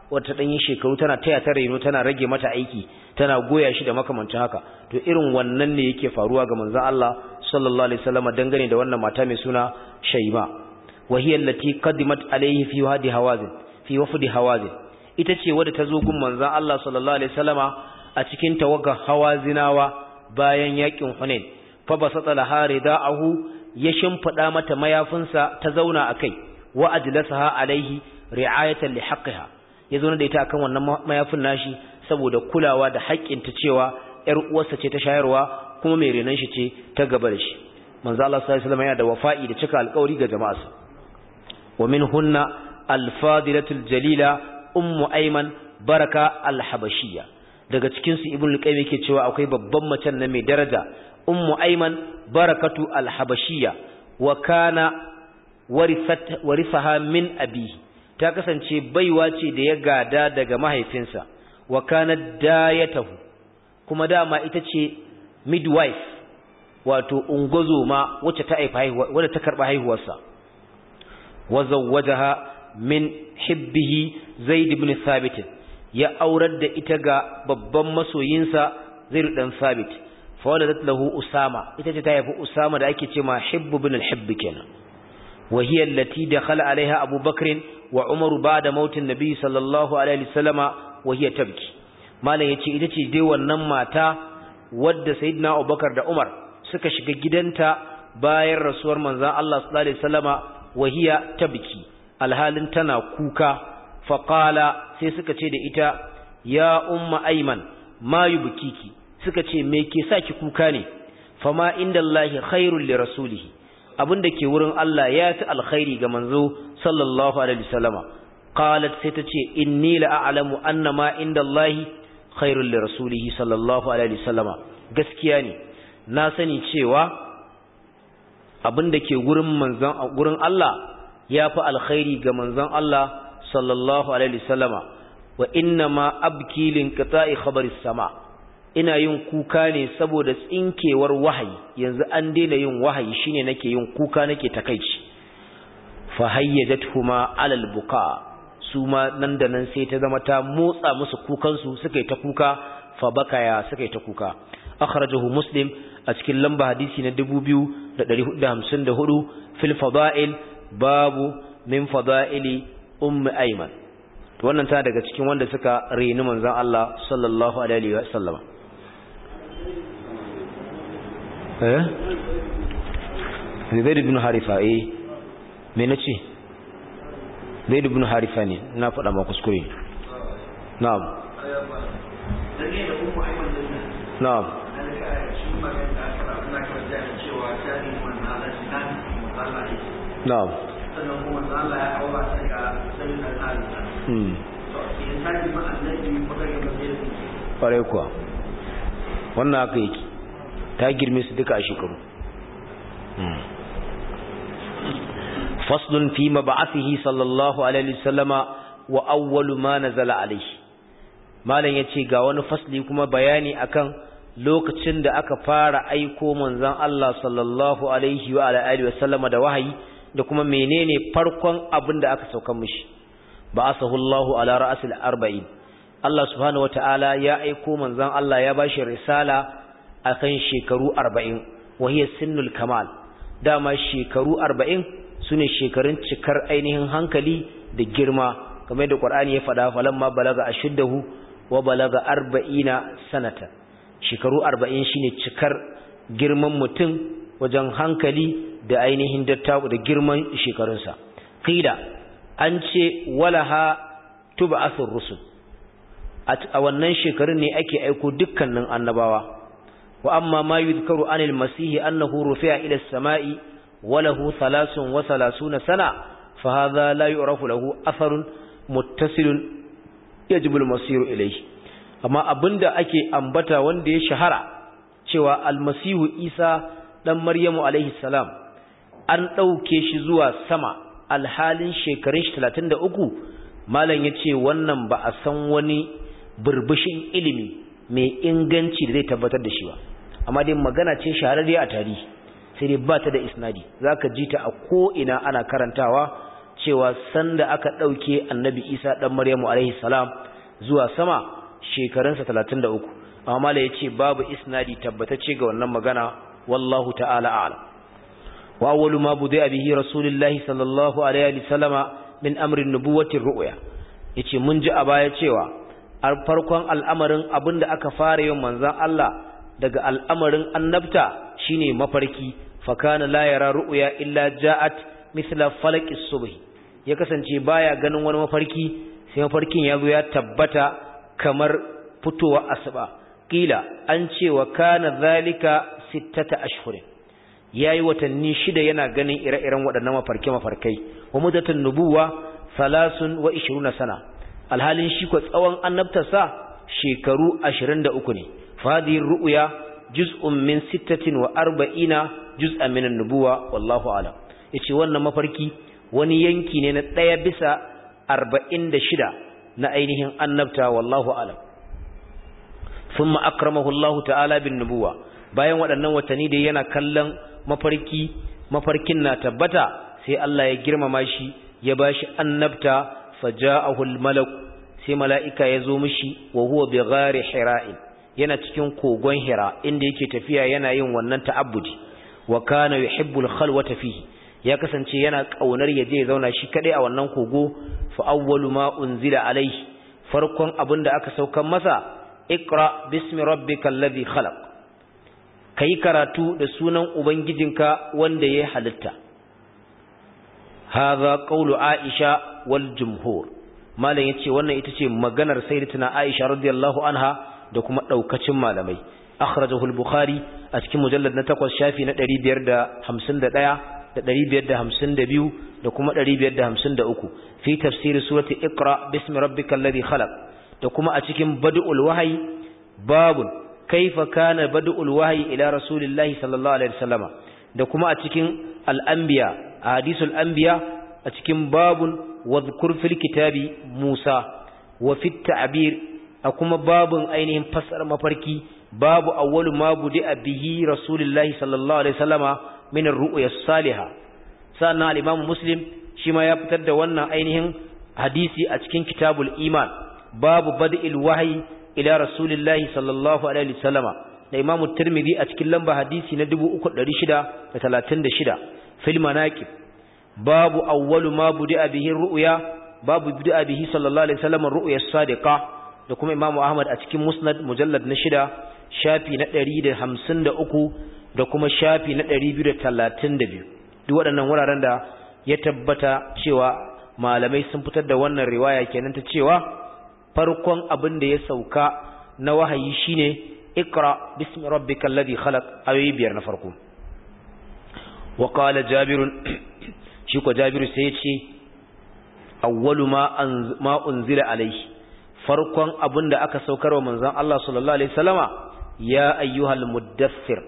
wata ɗanyi shekaru tana taya ta reno tana rage mata aiki tana goya shi da makamancin haka to irin wannan ne yake faruwa ga manzon Allah sallallahu alaihi wasallam dangane da wannan mata mai suna Shayma wa hiya allati qadimat alayhi fi wadi hawazin fi wafdi hawazin ita ce wadda ta zo gun manzon Allah sallallahu alaihi wasallama a cikin tawagar hawazinawa bayan yakin Hunain fa basata laha ridaahu ya shimfida mata mayafinsa ta zauna akai wa ajlasaha alaihi ri'ayatan li haqqiha ya zo da ita akan wannan mayafin nashi saboda kulawa da haƙƙin ta cewa ƴar uwarsa ce ta shayarwa kuma mai renon shi ce ta gaba da shi manzo Allah sallallahu alaihi wasallam yana da wafa'i da cika alƙawari ga jama'arsa wa minhunna al-fadilatul jalila ummu ayman baraka al-habashiyya daga cikin su ibnu al-qayyim yake cewa akwai babban macen na mai daraja ummu ayman barakatu al-habashiyya wa kana warithat warisaha min abihi ta kasance baiwa ce da ya gada daga mahaifinsa wa kanat dayatahu kuma dama ita ce midwife wato ungozoma wacce ta haifa haihuwa wadda ta karba haihuwarsa wa zawwajaha min hibbihi zaid ibn thabit ya aurar da ita ga babban masoyinsa zaid dan thabit fa waladat lahu usama ita ce ta haifi usama da ake cewa hibbu ibn al-hibb kenan wa hiya allati dakhala alaiha abubakar wa umaru ba'da mautin nabi sallallahu alaihi wasallama wa hiya tabki malam yace ita ce dai wannan mata wadda sayyidina abubakar da umar suka shiga gidanta bayan rasuwar manzon Allah sallallahu alaihi wasallama wa hiya tabki alhalin tana kuka fa qala sai suka ce da ita ya umma ayman ma yubkiki suka ce me ke saki kuka ne fama indallahi khairul li rasulihi abinda ke wurin Allah ya fi alkhairi ga manzo sallallahu alaihi wasallama qalat sai ta ce inni la a'lamu anna ma indallahi khairul li rasulihi sallallahu alaihi wasallama gaskiya ne na sani cewa abinda ke gurin manzon gurin Allah ya fi alkhairi ga manzon Allah sallallahu alaihi wasallama wa inna ma abki lin qita'i khabaris sama' ina yin kuka ne saboda tsinkewar wahayi yanzu an daina yin wahayi shine nake yin kuka nake takeici fa hayyajatuhuma alal buka su ma nan da nan sai ta zama ta motsa musu kukan su suka yi ta kuka fa bakaya suka yi ta kuka akhrajahu muslim a cikin lamba hadisi na 2454 fil fada'il babu min fada'ili ummi ayman wannan ta daga cikin wanda suka reni manzon Allah sallallahu alaihi wa sallam eh Zaid ibn Harifa eh me nace Zaid ibn Harifa ne na faɗa ma kuskure na'am na'am na'am sannan kuma Allah ya aura ta ga sanin al'ada hmm ƙwarai kuwa wannan haka yake ta girme su duka a shekaru faslun fi mab'athihi sallallahu alaihi wasallama wa awwalu ma nazala alaihi malam yace ga wani fasli kuma bayani akan lokacin da aka fara aiko manzon Allah sallallahu alaihi wa alihi wasallama da wahayi da kuma menene farkon abin da aka saukan mishi ba'athahu Allahu ala ra'sil arba'in Allah subhanahu wata'ala ya aiko manzon Allah ya bashi risala akan shekaru 40 wahiya sinnul kamal dama shekaru 40 sune shekarun cikar ainihin hankali da girma kamar da Qur'ani ya faɗa falamma balaga ashuddahu wa balaga 40 sanata shekaru 40 shine cikar girman mutum wajen hankali da ainihin dattaku da girman shekarunsa qila an ce walaha tub'athur rusul a wannan shekarun ne ake aiko dukkanin annabawa wa amma ma yuzkaru anil masihi annahu rufi'a ila as-sama'i wa lahu 33 sana fa hadha la yu'rafu lahu atharun muttasilun yajibu al-masiru ilayhi amma abinda ake ambata wanda ya shahara cewa al-masihu Isa dan Maryamu alaihi salam an dauke shi zuwa sama alhalin shekarun shi 33 malam yace wannan ba a san wani burbushin ilimi mai inganci da zai tabbatar da shi ba amma dai magana ce shahararriya a tarihi sai dai ba ta da isnadi zaka ji ta a ko ina ana karantawa cewa sanda aka dauke annabi Isa dan Maryamu alaihi salam zuwa sama shekarunsa 33 amma mala yace babu isnadi tabbatacce ga wannan magana wallahu ta'ala a'lam wa awwalu ma budi'a bihi rasulullahi sallallahu alaihi wasallama min amri nubuwati ru'ya yace mun ji a baya cewa a farkon al'amarin abinda aka fara yin manzon Allah daga al'amarin annabta shine mafarki fa kana la yara ru'ya illa ja'at mithla falaqis subh ya kasance baya ganin wani mafarki sai mafarkin ya zo ya tabbata kamar fitowa asuba kila an ce wa kana zalika sittata ashhurin yayi watanni shida yana ganin ire-iren waɗannan mafarke mafarkai wa muddatun nubuwa salasun wa 20 sana alhalin shi ko tsawon annabtarsa shekaru 23 ne fadhir ru'ya juz'un min 46 juz'an min an-nubuwa wallahu a'lam yace wannan mafarki wani yanki ne na ɗaya bisa 46 na ainihin annabta wallahu a'lam thumma akramahu Allah ta'ala bin nubuwa bayan waɗannan watanni da yana kallon mafarki mafarkin na tabbata sai Allah ya girmama shi ya bashi annabta faja'ahu al-malak sai mala'ika ya zo mishi wa huwa bi ghari hira'in yana cikin kogon hira inda yake tafiya yana yin wannan ta'abbudi wa kana yuhibbul khalwata fihi ya kasance yana kaunar yaje ya zauna shi kadai a wannan kogo fa awwalu ma unzila alaihi farkon abinda aka saukan masa iqra bismi rabbikal ladhi khalaq kai karatu da sunan ubangijinka wanda ya halitta hadha qawlu aisha wal jumhur malam yace wannan ita ce maganar sayyidatina aisha radiyallahu anha da kuma daukacin malamai akhrajahu al-bukhari a cikin mujallad na 8 shafi na 551 da 552 da kuma 553 fi tafsir surati iqra bismi rabbikal ladhi khalaq da kuma a cikin bad'ul wahyi babun kaifa kana bad'ul wahyi ila rasulillahi sallallahu alaihi wasallama da kuma a cikin al-anbiya hadisul anbiya a cikin babun wadhkur fil kitabi Musa wa fit ta'bir a kuma babun ainihin fasar mafarki babu awwalu ma budi'a bihi rasulullahi sallallahu alaihi wasallama min ar-ru'ya as-salihah sannan al-imam muslim shi ma ya fitar da wannan ainihin hadisi a cikin kitabul iman babu bad'il wahyi ila rasulillahi sallallahu alaihi wasallama da imam tirmidhi a cikin lamba hadisi na 3636 fil manaqib babu awwalu ma budi'a bihi ru'ya babu budi'a bihi sallallahu alaihi wasallam ru'ya as-sadiqa da kuma imam ahmad a cikin musnad mujallad na shida shafi na 153 da kuma shafi na 232 duk waɗannan wuraren da ya tabbata cewa malamai sun fitar da wannan riwaya kenan ta cewa farkon abin da ya sauka na wahayi shine ikra bismi rabbikal ladhi khalaq ayoyi biyar na farko wa qala jabir shi ko jabiru sai ya ce awwalu ma ma unzila alaihi farkon abin da aka saukar wa manzon Allah sallallahu alaihi wasallama ya ayyuhal muddaththir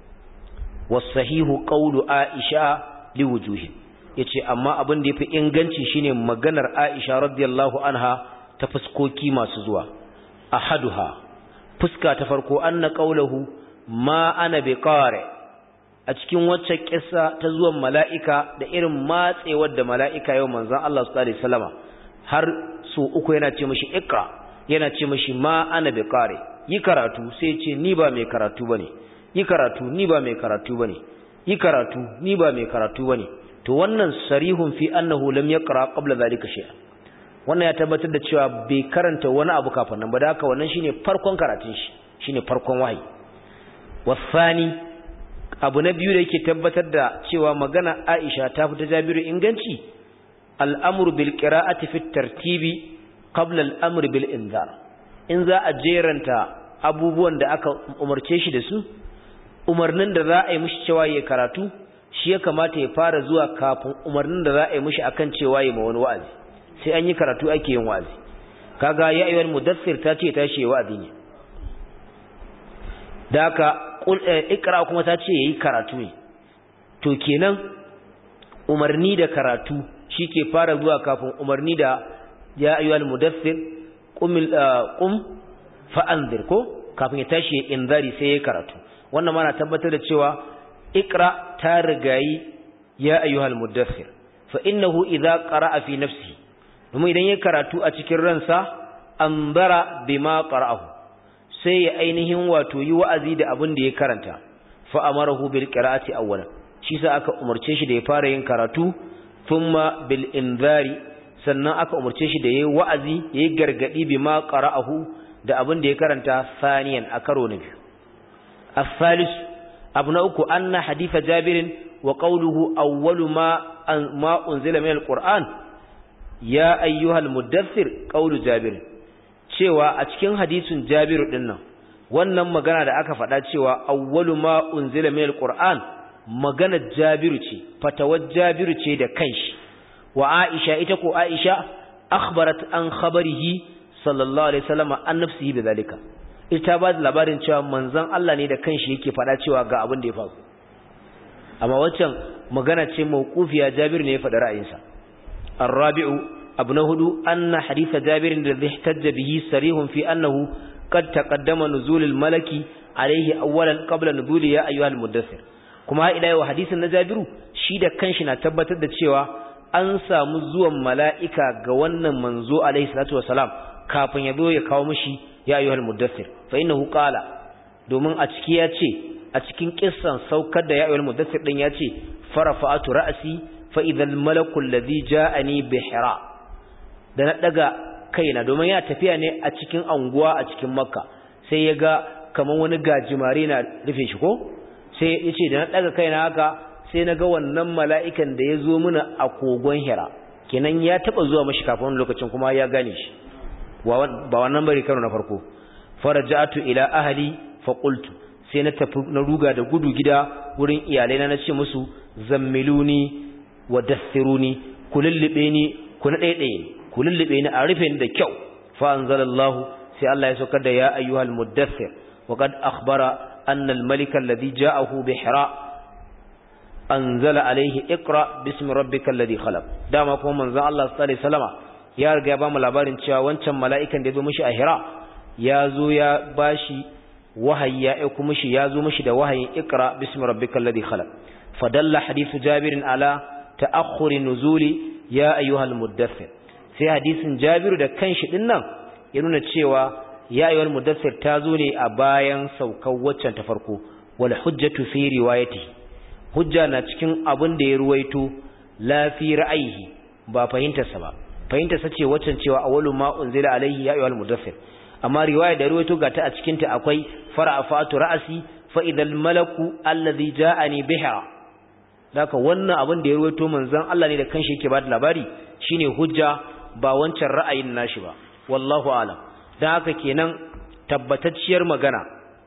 was-sahihu qawlu aisha liwujuhin yace amma abin da yafi inganci shine maganar Aisha radiyallahu anha ta fuskoki masu zuwa ahaduha fuska ta farko anna qawluhu ma ana biqari a cikin wacce kissa ta zuwan mala'ika da irin matsewar da mala'ika yau manzon Allah sallallahu alaihi wasallama har su uku yana ce mishi ikra yana ce mishi ma ana biqari yi karatu sai ya ce ni ba mai karatu bane yi karatu ni ba mai karatu bane yi karatu ni ba mai karatu bane to wannan sarihun fi annahu lam yaqra qabla zalika shay'a wannan ya tabbatar da cewa bai karanta wani abu kafin nan ba da haka wannan shine farkon karatun shi shine farkon wahayi wasani abu na biyu da yake tabbatar da cewa magana Aisha ta fita Jabiru inganci al'amru bil qira'ati fi tartibi qabla al'amri bil inzar in za a jeranta abubuwan da aka umarce shi da su umarnin da za a yi mishi cewa ya karatu shi ya kamata ya fara zuwa kafin umarnin da za a yi mishi akan cewa ya ma wani wa'azi sai an yi karatu ake yin wa'azi kaga ya ayyuhal mudaththir ta ce tashi ya wa'azi ne da haka ikra kuma ta ce yayi karatu ne to kenan umarni da karatu shike fara zuwa kafin umarni da ya ayyuhal mudaththir qum qum fa anzir ko kafin ya tashi inzari sai ya karatu wannan ma na tabbatar da cewa ikra ta rigayi ya ayyuhal muddathir fa innahu idza qara'a fi nafsi kuma idan ya karatu a cikin ransa anzara bima qara'ahu sai ya ainihin wato yi wa'azi da abin da ya karanta fa amarahu bil qira'ati awwalan shi sa aka umarce shi da ya fara yin karatu thumma bil inzari sannan aka umarce shi da yayi wa'azi yayi gargadi bima qara'ahu da abin da ya karanta saniyan a karo na biyu as-salis abu na uku anna haditha jabirin wa qawluhu awwalu ma ma unzila min al-qur'an ya ayyuhal mudaththir qawlu jabir cewa a cikin hadisin jabiru dinnan wannan magana da aka faɗa cewa awwalu ma unzila min al-qur'an magana jabiru ce fatawar jabiru ce da kanshi wa aisha ita ko aisha akhbarat an khabarihi sallallahu alaihi wasallam an nafsihi bidalika ita ba da labarin cewa manzon Allah ne da kanshi yake faɗa cewa ga abin da ya faru amma waccan magana ce mauqufiya Jabir ne ya faɗa ra'ayinsa ar-rabi'u abu na hudu anna hadith Jabir da ihtajja bihi sarihun fi annahu qad taqaddama nuzulul malaki alaihi awwalan qabla nuzuli ya ayyuhal mudaththir kuma ila yau hadisin na Jabiru shi da kanshi na tabbatar da cewa an samu zuwan mala'ika ga wannan manzo alaihi salatu wasalam kafin ya zo ya kawo mishi ya ayyuhal mudaththir fa innahu qala domin a ciki ya ce a cikin kissan saukar da ya ayyuhal mudaththir din ya ce farafa'atu ra'si fa idhal malaku alladhi ja'ani bi hira da na daga kaina domin ya tafiya ne a cikin anguwa a cikin makka sai ya ga kaman wani gajimare na rufe shi ko sai ya ce da na daga kaina haka sai na ga wannan mala'ikan da ya zo mana a kogon hira kenan ya taba zuwa mashi kafin wani lokacin kuma ya gane shi ba wannan bari karo na farko faraja'atu ila ahli fa qultu sai na tafi na ruga da gudu gida wurin iyalai na nace musu zammiluni wa dathiruni kulullube ni ku na daidaye kulullube ni a rufe ni da kyau fa anzalallahu sai Allah ya saukar da ya ayyuhal mudaththir wa qad akhbara anna al malika alladhi ja'ahu bi hira anzala alayhi iqra bismi rabbikal ladhi khalaq dama kuma manzon Allah sallallahu alaihi wasallama ya riga ya bamu labarin cewa wancan mala'ikan da ya zo mishi a Hira ya zo ya bashi wahayi ya aiko mishi ya zo mishi da wahayin Iqra bismi rabbikal ladhi khalaq fadalla hadithu Jabir ala ta'akhkhuri nuzuli ya ayyuhal muddaththir sai hadisin Jabir da kanshi din nan ya nuna cewa ya ayyuhal muddaththir ta zo ne a bayan saukar waccan ta farko wal hujjatu fi riwayatihi hujja na cikin abin da ya ruwaito la fi ra'ayihi ba fahimtarsa ba fahimta sace waccan cewa awwalu ma unzila alaihi ya ayyuhal mudaffir amma riwaya da ruwaito gata a cikin ta akwai fara'afatu ra'si fa idal malaku alladhi ja'ani biha daka wannan abin da ya ruwaito manzon Allah ne da kanshi yake bada labari shine hujja ba wancan ra'ayin nashi ba wallahu alam dan haka kenan tabbatacciyar magana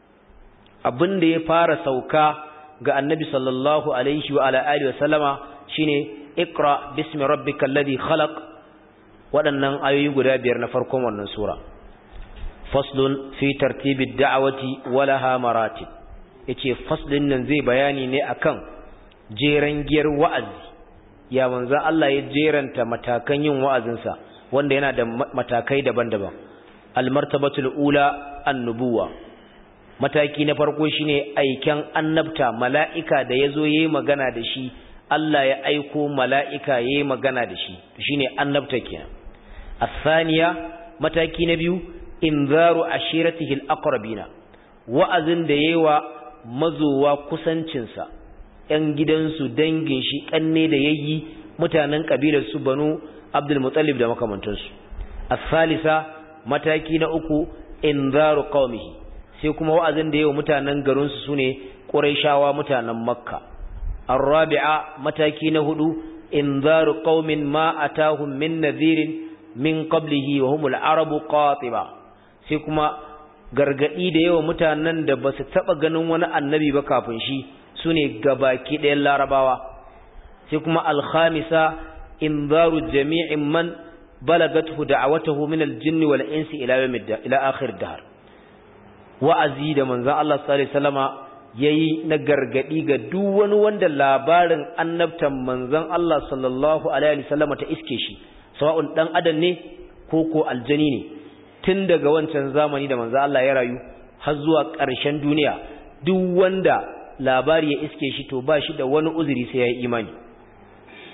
abin da ya fara sauka ga annabi sallallahu alaihi wa ala alihi wa sallama shine iqra bismi rabbikal ladhi khalaq waɗannan ayoyi guda biyar na farkon wannan sura faslun fi tartibid da'awati walaha maratib yace faslin nan zai bayani ne akan jeran giyar wa'azi ya manzon Allah ya jeranta matakan yin wa'azinsa wanda yana da matakai daban-daban almartabatul ula annubuwa mataki na farko shine aiken annabta mala'ika da yazo yayi magana da shi Allah ya aiko mala'ika yayi magana da shi shine annabta kenan الثانية mataki na biyu inzaru ashiratihi al-aqrabina wa'azin da yawa mazowa kusancinsa ‘yan gidansu dangin shi ƙanne da yayi mutanen ƙabilar su banu Abdul Muttalib da makamantansu as-salisa mataki na uku inzaru qaumihi sai kuma wa'azin da yawa mutanen garin su sune Qurayshawa mutanen Makka ar-rabi'a mataki na hudu inzaru qaumin ma atahum min nadhirin min qablihi wa humul arabu qatiba sai kuma gargadi da yawa mutanen da basu taba ganin wani annabi ba kafin shi sune gabaki ɗayan larabawa sai kuma al-khamisa inzaru jami'in man balagathu da'awatuhu min al-jinni wal insi ila yawmid ila akhir dahr wa'azi da manzon Allah sallallahu alaihi wasallama yayi na gargadi ga duk wani wanda labarin annabtan manzon Allah sallallahu alaihi wasallama ta iske shi sawa'un dan adam ne ko ko aljani ne tun daga wancan zamani da manzo Allah ya rayu har zuwa ƙarshen duniya duk wanda labari ya iske shi to ba shi da wani uzuri sai ya yi imani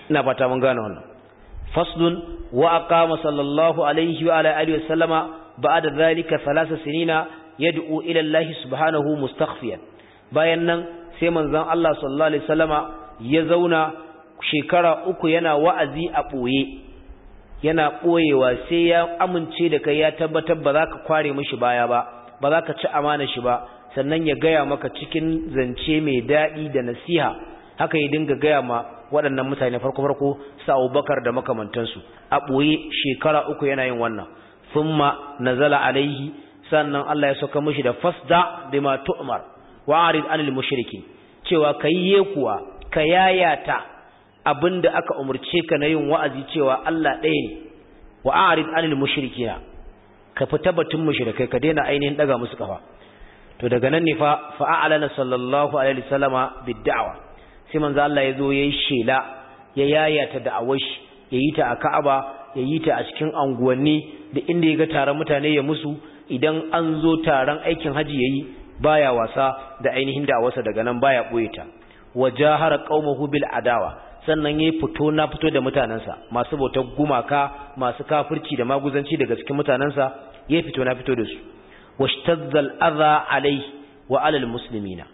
ina fata mun gane wannan faslun wa aqama sallallahu alaihi wa ala alihi wasallama ba'da dhalika thalatha sinina yad'u ila Allah subhanahu mustakhfiyan bayan nan sai manzon Allah sallallahu alaihi wasallama ya zauna shekara uku yana wa'azi a boye yana boyewa sai ya amince da kai ya tabbatar ba za ka kware mishi baya ba ba za ka ci amana shi ba sannan ya gaya maka cikin zance mai daɗi da nasiha haka ya dinga gaya ma waɗannan mutane farko-farko sa abubakar da makamantansu a ɓoye shekara uku yana yin wannan thumma nazala alaihi sannan Allah ya sauka mishi da fasda bima tu'mar wa arid anil mushrikin cewa kai ye kuwa ka yayata abinda aka umurce ka na yin wa'azi cewa Allah ɗaya ne wa arid anil mushrikina ka fita batun mushrikai ka daina ainihin daga musu kafa to daga nan ne fa fa'alana sallallahu alaihi wasallama bid'awa sai manzo Allah yazo yayi shela ya yayata da'awar shi yayi ta a Ka'aba yayi ta a cikin anguwanni da inda ya ga taron mutane ya musu idan an zo taron aikin haji yayi baya wasa da ainihin da'awarsa daga nan baya boye ta wajahara qaumahu bil adawa sannan yayi fito na fito da mutanansa masu bautar gumaka masu kafirci da maguzanci daga cikin mutanansa yayi fito na fito da su washtadda al-adha alayhi wa ala al-muslimina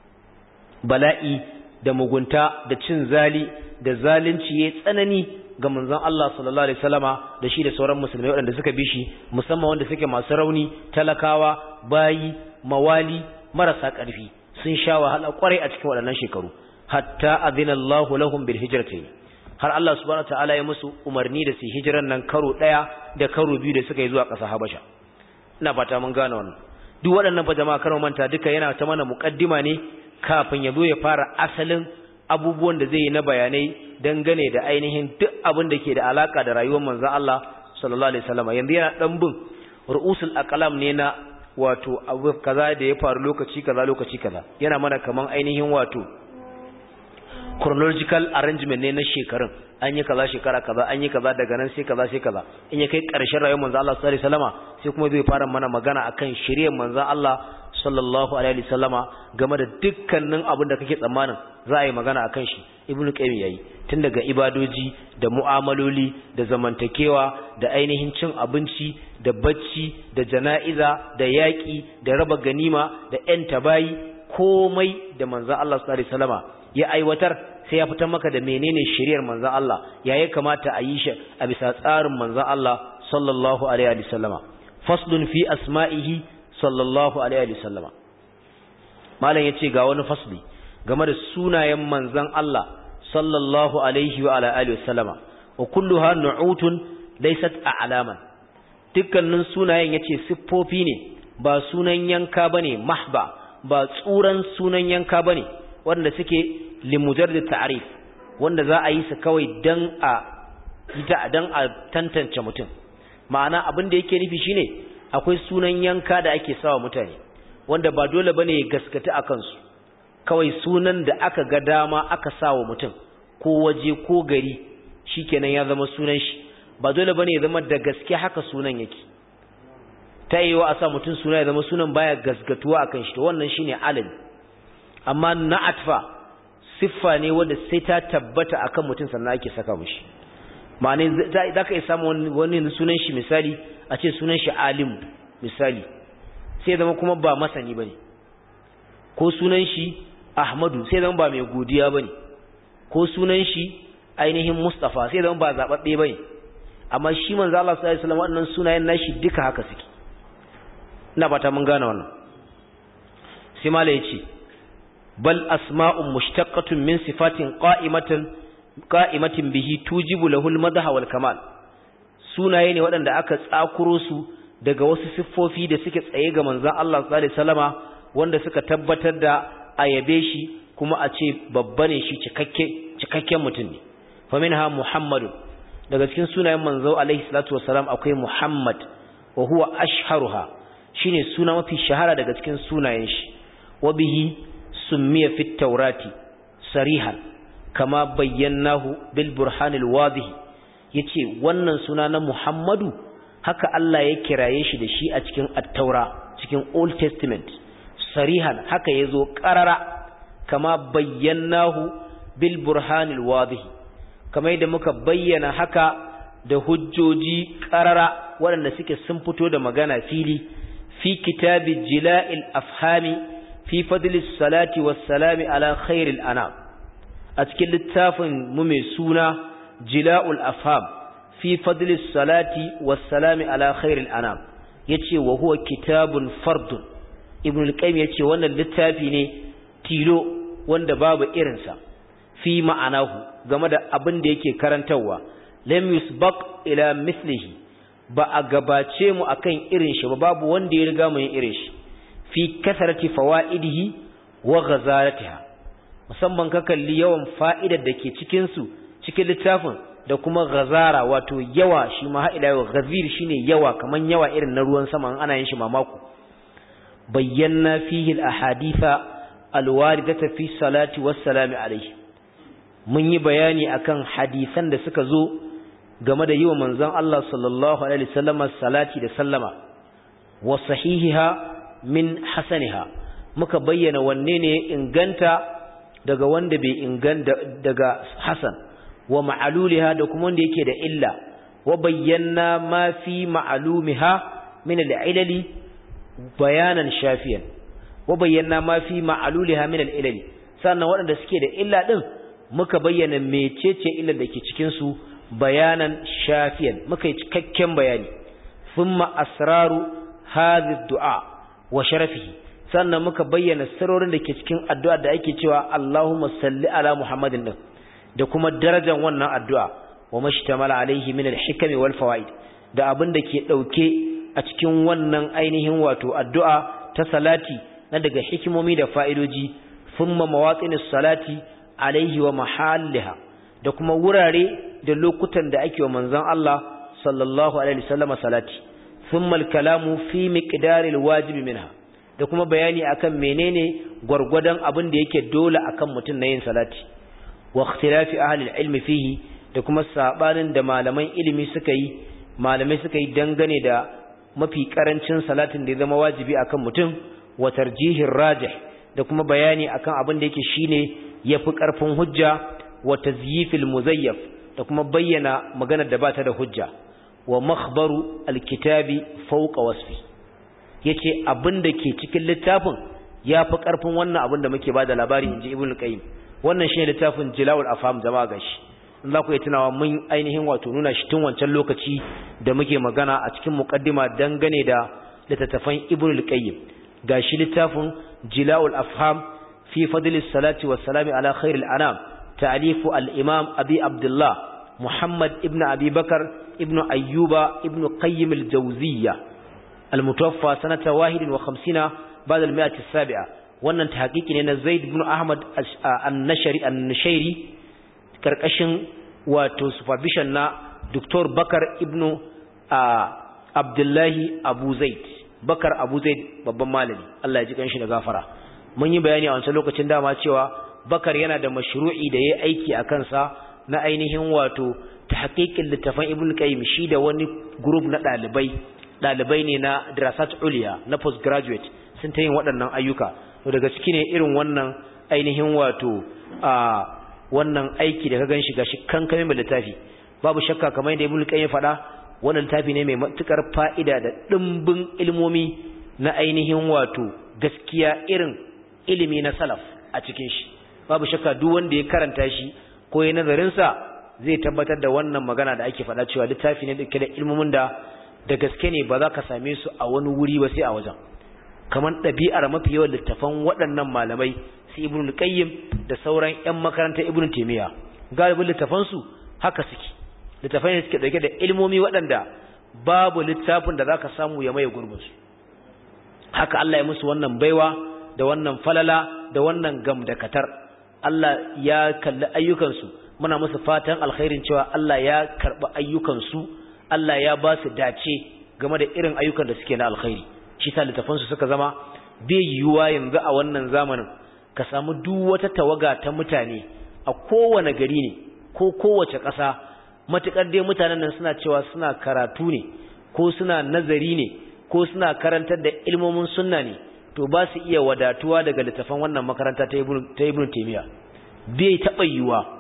bala'i da mugunta da cin zali da zalunci yayi tsanani ga manzon Allah sallallahu alaihi wasallama da shi da sauran musulmai waɗanda suka bi shi musamman wanda suke masu rauni talakawa bayi mawali marasa ƙarfi sun sha wahala kwarai a cikin waɗannan shekaru hatta adina Allahu lahum bil hijrati har Allah subhanahu wataala ya musu umarni da su hijiran nan karo ɗaya da karo biyu da suka yi zuwa ƙasa Habasha ina fata mun gane wannan duk waɗannan fa jama'a karo manta duka yana ta mana muqaddima ne kafin ya zo ya fara asalin abubuwan da zai yi na bayanai dangane da ainihin duk abin da ke da alaka da rayuwar manzon Allah sallallahu alaihi wasallam yanzu yana dan bin ru'usul aqlam ne na wato abu kaza da ya faru lokaci kaza lokaci kaza yana mana kaman ainihin wato chronological arrangement ne na shekarun an yi kaza shekara kaza an yi kaza daga nan sai kaza sai kaza in ya kai ƙarshen rayuwar manzo Allah sallallahu alaihi wasallama sai kuma zai fara mana magana akan shiriyar manzo Allah sallallahu alaihi wasallama game da dukkanin abin da kake tsammanin za a yi magana akan shi ibnu qayyim yayi tun daga ibadoji da mu'amaloli da zamantakewa da ainihin cin abinci da bacci da jana'iza da yaƙi da raba ganima da ƴan tabayi komai da manzo Allah sallallahu alaihi wasallama ya aiwatar sai ya fitar maka da menene shiriyar manzon Allah ya ya kamata a yi shi a bisa tsarin manzon Allah sallallahu alaihi wa sallama faslun fi asma'ihi sallallahu alaihi wa sallama malam yace ga wani fasli game da sunayen manzon Allah sallallahu alaihi wa ala alihi wa sallama wa kulluha nu'utun laysat a'laman dukkanin sunayen yace siffofi ne ba sunan yanka bane mahba ba tsuran sunan yanka bane wanda suke limujarrid ta'rif wanda za a yi su kawai dan a ita dan a tantance mutum ma'ana abin da yake nufi shine akwai sunan yanka da ake sawa mutane wanda ba dole bane ya gaskata akan su kawai sunan da aka ga dama aka sawa mutum ko waje ko gari shikenan ya zama sunan shi ba dole bane ya zama da gaske haka sunan yake ta yi wa a sa mutum suna ya zama sunan baya gaskatuwa akan shi to wannan shine alal amma na'atfa siffa ne wanda sai ta tabbata akan mutum sannan ake saka mishi ma'ana za ka iya samu wani sunan shi misali a ce sunan shi alimu misali sai zama kuma ba masani bane ko sunan shi ahmadu sai zama ba mai godiya bane ko sunan shi ainihin mustafa sai zama ba zababbe bane amma shi manzo Allah sallallahu alaihi wasallam wannan sunayen nashi duka haka suke ina fata mun gane wannan sai mala yace bal asma'un mushtaqqatun min sifatin qa'imatan qa'imatin bihi tujibu lahu al-madha wal kamal sunaye ne waɗanda aka tsakuro su daga wasu siffofi da suke tsaye ga manzon Allah sallallahu alaihi wasallama wanda suka tabbatar da ayabe shi kuma a ce babba ne shi cikakke cikakken mutum ne fa minha muhammadu daga cikin sunayen manzo alaihi salatu wasalam akwai muhammad wa huwa ashharuha shine suna mafi shahara daga cikin sunayen shi wa bihi summiya fit taurati sarihan kama bayyanahu bil burhanil wadih yace wannan suna na Muhammadu haka Allah ya kiraye shi da shi a cikin at-taura cikin Old Testament sarihan haka yazo qarara kama bayyanahu bil burhanil wadih kamar yadda muka bayyana haka da hujjoji ƙarara waɗanda suke sun fito da magana fili fi kitabi jila'il afhami fi fadlis salati wassalami ala khairil anam a cikin littafin mu mai suna jila'ul afham fi fadlis salati wassalami ala khairil anam yace wa huwa kitabun fardun ibn al-qayyim yace wannan littafi ne tilo wanda babu irinsa fi ma'anahu game da abin da yake karantarwa lam yusbaq ila mislihi ba a gabace mu akan irin shi ba babu wanda ya riga mu yin irin shi fi kasarati fawaidihi wa ghazalatiha musamman ka kalli yawan fa'idar da ke cikin su cikin littafin da kuma ghazara wato yawa shi ma ha ila yau ghazir shine yawa kaman yawa irin na ruwan sama ana yin shi mamako bayyana fihi al-ahaditha al-waridata fi salati was-salami alayhi mun yi bayani akan hadisan da suka zo game da yiwa manzon Allah sallallahu alaihi wasallam salati da sallama wa sahihiha min hasaniha muka bayyana wanne ne inganta daga wanda bai inganta daga hasan wa ma'aluliha da kuma wanda yake da illa wa bayyana ma fi ma'alumiha min al-ilali bayanan shafiyan wa bayyana ma fi ma'aluliha min al-ilali sannan waɗanda suke da illa din muka bayyana mecece illar da ke cikin su bayanan shafiyan muka yi cikakken bayani thumma asraru hadhi du'a wa sharafihi sannan muka bayyana sirrorin da ke cikin addu'a da ake cewa Allahumma salli ala Muhammadin din da kuma darajar wannan addu'a wa mashtamala alaihi min al-hikami wal fawaid da abin da ke dauke a cikin wannan ainihin wato addu'a ta salati na daga hikimomi da fa'idoji thumma mawatinis salati alaihi wa mahalliha da kuma wurare da lokutan da ake wa manzon Allah sallallahu alaihi wasallam salati thumma al-kalamu fi miqdaril wajibi minha da kuma bayani akan menene gwargwadon abin da yake dole akan mutum na yin salati wa ikhtilafi ahli al-ilmi fihi da kuma sabanin da malaman ilimi suka yi malamai suka yi dangane da mafi karancin salatin da ya zama wajibi akan mutum wa tarjihir rajih da kuma bayani akan abin da yake shine yafi karfin hujja wa tazyifil muzayyaf da kuma bayyana maganar da bata da hujja wa makhbaru alkitabi fawqa wasfi yace abin da ke cikin littafin yafi karfin wannan abin da muke bada labari inji ibnu qayyim wannan shine littafin jilawul afham jama'a gashi in za ku yi tunawa mun ainihin wato nuna shi tun wancan lokaci da muke magana a cikin muqaddima dangane da littattafan ibnu qayyim gashi littafin jilawul afham fi fadlis salati was salami ala khairil anam ta'lifu al-imam abi abdullah muhammad ibnu abi bakar ibnu ayyuba ibnu qayyim al-jawziyya al-mutawaffa sanata 51 ba'da al-mi'ah as-sabi'a wannan tahqiqi ne na zaid ibn ahmad an-nashari an-nashairi karkashin wato supervision na dr bakar ibnu abdullahi abu zaid bakar abu zaid babban malami Allah ya ji kanshi da gafara mun yi bayani a wancan lokacin dama cewa bakar yana da mashru'i da yayi aiki a kansa na ainihin wato tahqiqin littafan ibn qayyim shi da wani group na dalibai dalibai ne na dirasat uliya na postgraduate sun ta yin waɗannan ayyuka to daga ciki ne irin wannan ainihin wato a wannan aiki da ka ganshi gashi kankame mai littafi babu shakka kamar yadda ibn qayyim faɗa wannan littafi ne mai matukar fa'ida da dimbin ilmomi na ainihin wato gaskiya irin ilimi na salaf a cikin shi babu shakka duk wanda ya karanta shi ko ya nazarin sa zai tabbatar da wannan magana da ake faɗa cewa littafi ne dake da ilmomin da da gaske ne ba za ka same su a wani wuri ba sai a wajen kamar ɗabi'ar mafi yawan littafan waɗannan malamai su ibn qayyim da sauran ƴan makarantar ibn taymiya galibin littafan su haka suke littafan ne suke dauke da ilmomi waɗanda babu littafin da zaka samu ya maye gurbin su haka Allah ya musu wannan baiwa da wannan falala da wannan gamdakatar Allah ya kalli ayyukan su muna musu fatan alkhairin cewa Allah ya karɓi ayyukan su Allah ya ba su dace game da irin ayyukan da suke na alkhairi shi sa littafansu suka zama bai yiwuwa yanzu a wannan zamanin ka samu duk wata tawaga ta mutane a kowane gari ne ko kowace ƙasa matuƙar dai mutanen nan suna cewa suna karatu ne ko suna nazari ne ko suna karantar da ilmomin sunna ne to ba su iya wadatuwa daga littafan wannan makaranta ta ibn taymiya bai taɓa yiwuwa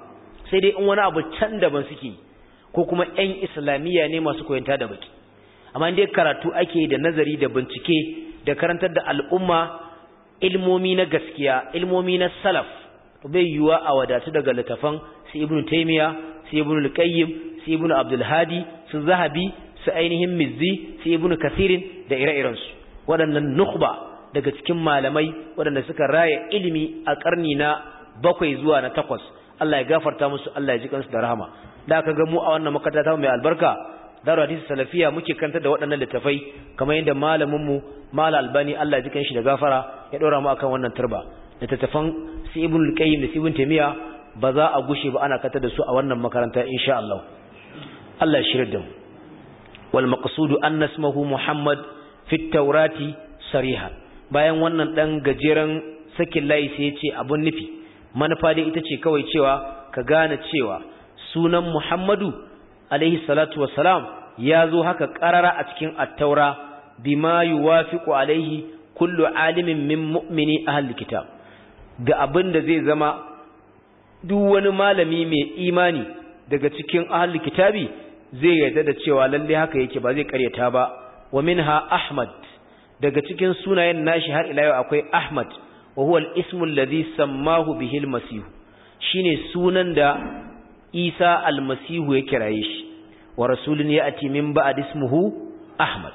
sai dai in wani abu can daban suke ko kuma ƴan islamiyya ne masu koyanta da baki amma dai karatu ake da nazari da bincike da karantar da al'umma ilmomi na gaskiya ilmomi na salaf bai yiwuwa a wadatu daga littafan su ibnu taymiya su ibnu al-qayyim su ibnu abdul hadi su zahabi su ainihin mizzi su ibnu kathirin da ire-irensu waɗannan nukhba daga cikin malamai waɗanda suka raya ilimi a ƙarni na bakwai zuwa na takwas Allah ya gafarta musu Allah ya ji kansu da rahama da aka ga mu a wannan makaranta ta mai albarka daru hadisi salafiya muke kanta da waɗannan littafai kamar yadda malamin mu mal albani Allah ya ji kanshi da gafara ya ɗora mu akan wannan turba littattafan su ibn al-qayyim da ibn taymiya ba za a gushe ba ana kanta da su a wannan makaranta insha Allah Allah ya shirya da mu wal maqsudu an nasmahu muhammad fi at-taurati sarihan bayan wannan ɗan gajeren sakin layi sai ya ce abun nufi manufa dai ita ce kawai cewa ka gane cewa sunan muhammadu alaihi salatu wassalam ya zo haka ƙarara a cikin attaura bima yuwafiqu alaihi kullu alimin min mu'mini ahli kitab da abin da zai zama duk wani malami mai imani daga cikin ahli kitabi zai yarda da cewa lalle haka yake ba zai karyata ba wa minha ahmad daga cikin sunayen nashi har ila yau akwai Ahmad wa huwa al-ismu alladhi sammahu bihi al-masih shine sunan da Isa al-masih ya kiraye shi wa rasulun ya'ti min ba'd ismuhu Ahmad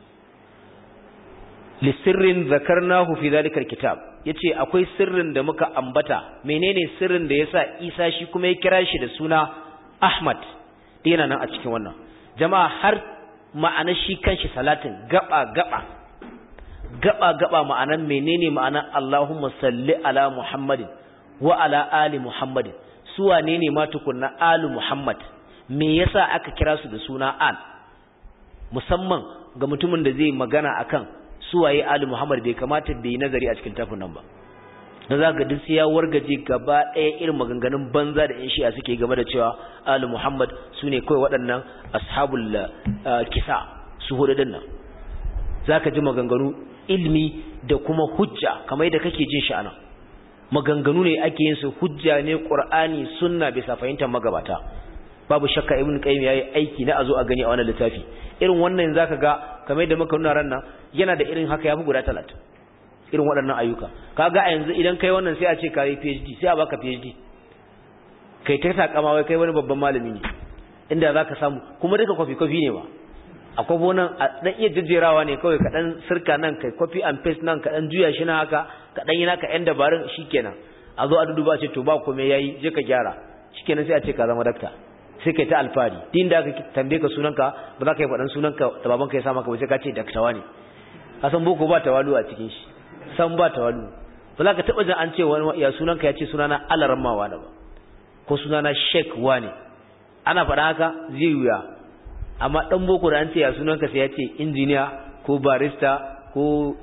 li sirrin zakarnahu fi dhalika al-kitab yace akwai sirrin da muka ambata menene sirrin da yasa Isa shi kuma ya kira shi da suna Ahmad yana nan a cikin wannan jama'a har ma'anar shi kanshi salatin gaba gaba gaba-gaba ma'anan menene ma'anan Allahumma salli ala Muhammadin wa ala ali Muhammadin su wane ne ma tukunna ali Muhammad me yasa aka kira su da suna al musamman ga mutumin da zai magana akan su waye ali Muhammad bai kamata bai nazari a cikin tafin nan ba dan zaka duk sai ya wargaje gaba ɗaya irin maganganun banza da yan shi'a suke game da cewa ali Muhammad sune kai waɗannan ashabul kisa su hudu dinnan zaka ji maganganu ilmi da kuma hujja kamar yadda kake jin shi anan maganganu ne ake yin su hujja ne qur'ani sunna bisa fahimtar magabata babu shakka ibn qayyim yayi aiki na azo a gani a wannan littafi irin wannan zaka ga kamar yadda muka nuna ran nan yana da irin haka yafi guda 30 irin waɗannan ayyuka kaga a yanzu idan kai wannan sai a ce kai PhD sai a baka PhD kai ta sakama wai kai wani babban malami ne inda zaka samu kuma duka kofi kofi ne ba akwai bonan a dan iya jejjerawa ne kawai ka dan sirka nan kai copy and paste nan ka dan juya shi na haka ka dan yi naka yan dabarun shikenan a zo a duduba ce to ba komai yayi je ka gyara shikenan sai a ce ka zama dakta sai kai ta alfari din da aka tambaye ka sunanka ba za ka yi faɗan sunanka da babanka ya sa maka ba sai ka ce daktawa ne ka san boko ba tawalu a cikin shi san ba tawalu ba za ka taɓa jin an ce wani ya sunanka ya ce sunana alarammawa da ba ko sunana sheik wane ana faɗa haka zai wuya amma ɗan boko da an ce ya sunanka sai ya ce injiniya ko barista ko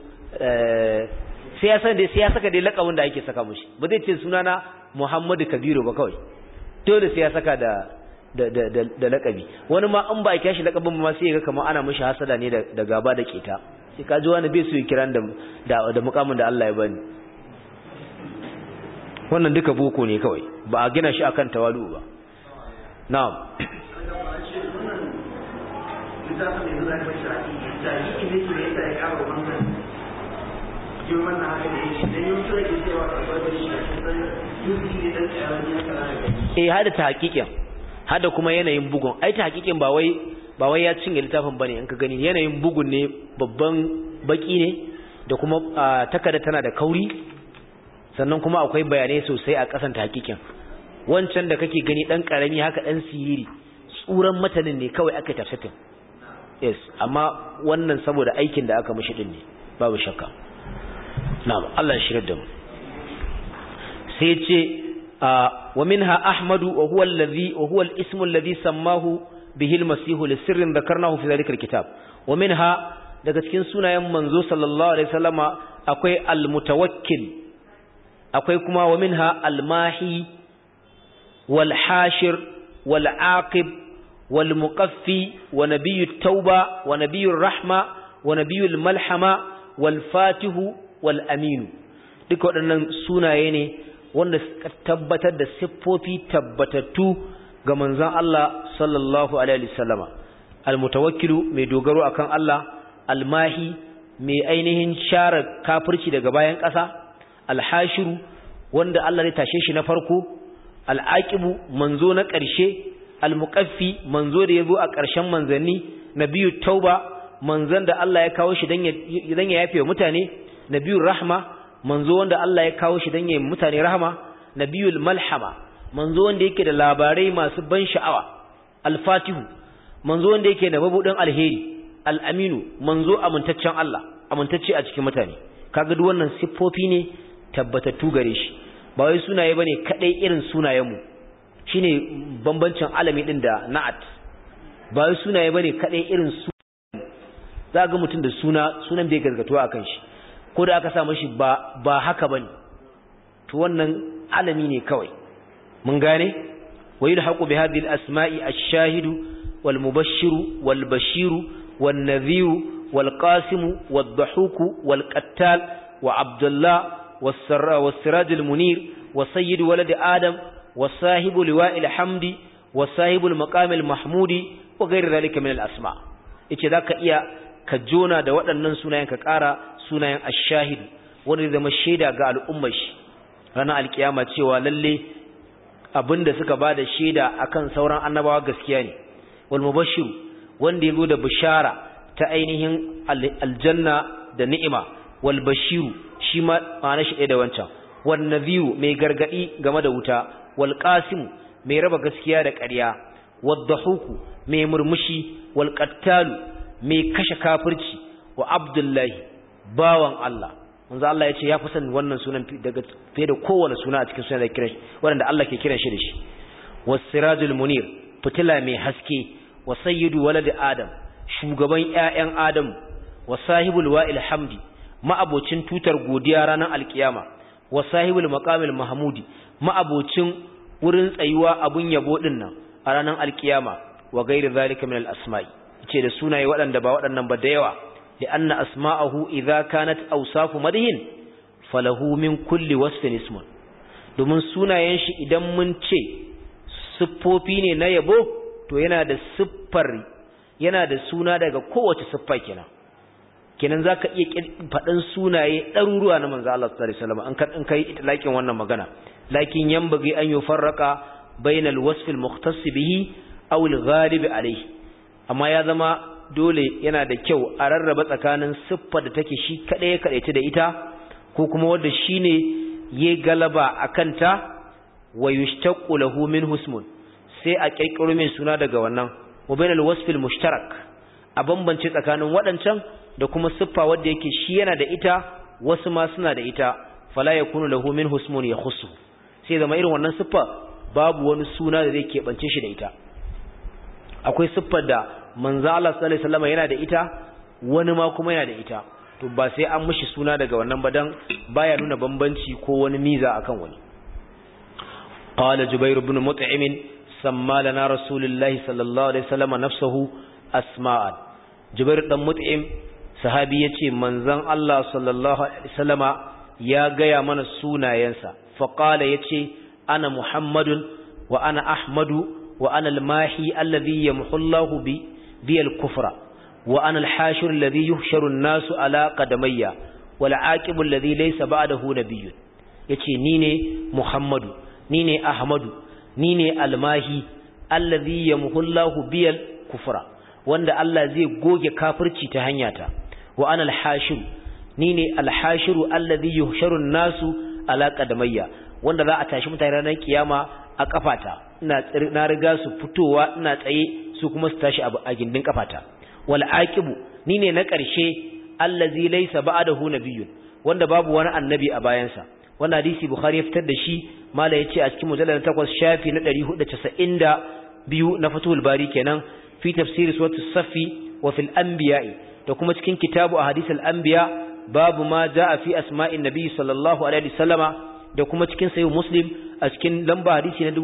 sai ya san dai sai ya saka dai lakabin da ake saka mushi ba zai ce sunana Muhammadu Kabiru ba kawai dole sai ya saka da da da da, da lakabi wani ma an ba ya shi lakabin ma sai ya ga kamar ana mishi hasada ne da, da gaba da keta sai ka ji wani bai so ya kiran da da, da mukamin da Allah ya bani wannan duka boko ne kawai ba a gina shi akan tawalu ba na'am eh hada ta hakikin hada kuma yanayin bugun ai ta hakikin ba wai ba wai ya cinye littafin bane in ka gani yanayin bugun ne babban baki ne da kuma takarda tana da kauri sannan kuma akwai bayanai sosai a kasan ta hakikin wancan da kake gani dan karami haka dan siriri tsuran matanin ne kawai aka tafsirin yes amma wannan saboda aikin da aka mishi din ne babu shakka na'am Allah ya shirye da mu sai ce wa minha ahmadu wa huwa alladhi wa huwa al-ismu alladhi sammahu bihi al-masih li sirrin dhakarnahu fi dhalika al-kitab wa minha daga cikin sunayen manzo sallallahu alaihi wasallama akwai al-mutawakkil akwai kuma wa minha al-mahi wal hashir wal aqib wal muqaffi wa nabiyyu tauba wa nabiyyu rahma wa nabiyyu malhama wal fatihu wal aminu duka waɗannan sunaye ne wanda suka tabbatar da siffofi tabbatattu ga manzon Allah sallallahu alaihi wasallama almutawakkilu mai dogaro akan Allah almahi mai ainihin share kafirci daga bayan ƙasa alhashiru wanda Allah ya tashe shi na farko al'aqibu manzo na ƙarshe almuqaffi manzo da yazo a ƙarshen manzanni nabiyyu tauba manzon da Allah ya kawo shi dan ya dan ya yafe mutane nabiyyu rahma manzo wanda Allah ya kawo shi dan ya mutane rahama nabiyul malhama manzo wanda yake da labarai masu ban sha'awa al-fatihu manzo wanda yake da mabudin alheri al-aminu manzo amintaccen Allah amintacce a cikin mutane kaga duk wannan siffofi ne tabbatattu gare shi ba wai sunaye bane kadai irin sunayen mu shine bambancin alami din da na'at ba wai sunaye bane kadai irin su za ga mutum da suna sunan bai gargatuwa akan shi ko da aka sa mashi ba ba haka bane to wannan alami ne kawai mun gane wa yulhaqu bi hadhihi al-asma'i ash-shahidu wal mubashshiru wal bashiru wan nadhiru wal qasimu wad dahuku wal qattal wa abdullah was sarra was siraj al munir wa sayyid walad adam wa sahibu liwa'il hamdi wa sahibu al maqam al mahmudi wa ghayr dhalika min al asma yace zaka iya ka jona da waɗannan sunayen ka ƙara sunayen ash-shahid wanda zama shaida ga al'ummar shi ranar alkiyama cewa lalle abinda suka bada shaida akan sauran annabawa gaskiya ne wal mubashshir wanda yazo da bishara ta ainihin aljanna da ni'ima wal bashiru shi ma ma'ana shi da wancan wan nadhiru mai gargadi game da wuta wal qasim mai raba gaskiya da ƙarya wad dahuku mai murmushi wal qattalu mai kashe kafirci wa abdullahi bawan Allah manzo Allah ya ce ya fi san wannan sunan daga fiye da kowane suna a cikin sunan da kiran wanda Allah ke kiran shi da shi was-sirajul munir fitila mai haske wa sayyidu walad adam shugaban ƴaƴan adam wa sahibul wa'il hamdi ma'abocin tutar godiya ranar alkiyama wa sahibul maqamil mahmudi ma'abocin wurin tsayuwa abun yabo din nan a ranar alkiyama wa ghairi zalika min al-asma'i ce da sunaye waɗanda ba waɗannan ba da yawa لأن أسماءه إذا كانت أوصاف مدهن فله من كل وصف اسم domin sunayen shi idan mun ce siffofi ne na yabo to yana da siffar yana da suna daga kowace siffa kenan kenan zaka iya faɗin sunaye ɗaruruwa na manzo Allah sallallahu alaihi wasallam an kan in kai itlaqin wannan magana lakin yanbaghi an yufarraqa bainal wasf al mukhtass bihi aw al ghalib alayhi amma ya zama dole yana da kyau a rarraba tsakanin siffar da take shi kaɗai ya kaɗaice da ita ko kuma wadda shi ne ya galaba a kanta wa yushtaqu lahu min husmun sai a ƙirƙiro min suna daga wannan wa bainal wasfil mushtarak a bambance tsakanin waɗancan da kuma siffa wadda yake shi yana da ita wasu ma suna da ita fala yakunu lahu min husmun yakhussu sai zama irin wannan siffa babu wani suna da zai keɓance shi da ita akwai siffar da manzo Allah sallallahu alaihi wasallam yana da ita wani ma kuma yana da ita to ba sai an mishi suna daga wannan ba dan baya nuna bambanci ko wani miza akan wani qala jubair ibn mut'im samma lana rasulullahi sallallahu alaihi wasallam nafsuhu asma'an jubair dan mut'im sahabi yace manzon Allah sallallahu alaihi wasallama ya gaya mana sunayensa fa qala yace ana muhammadun wa ana ahmadu wa ana al-mahi alladhi yamhu Allahu bi بي الكفر وأنا الحاشر الذي يحشر الناس على قدمي والعاقب الذي ليس بعده نبي yace ni ne Muhammadu ni ne Ahmadu ni ne Almahi allazi yamhullahu biyal kufra wanda Allah zai goge kafirci ta hanyata wa ana alhashir ni ne alhashiru allazi yuhsharu nasu ala qadamayya wanda za a tashi mutane ranar kiyama a kafata ina na riga su fitowa ina tsaye su kuma su tashi a gindin kafata wal aqibu ni ne na ƙarshe allazi laysa ba'dahu nabiyyun wanda babu wani annabi a bayansa wannan hadisi bukhari ya fitar da shi mala yace a cikin mujallal 8 shafi na 492 na fatul bari kenan fi tafsir suratul safi wa fil anbiya'i da kuma cikin kitabu ahadith al anbiya babu ma jaa fi asma'in nabiy sallallahu alaihi wasallama da kuma cikin sahih muslim a cikin lamba hadisi na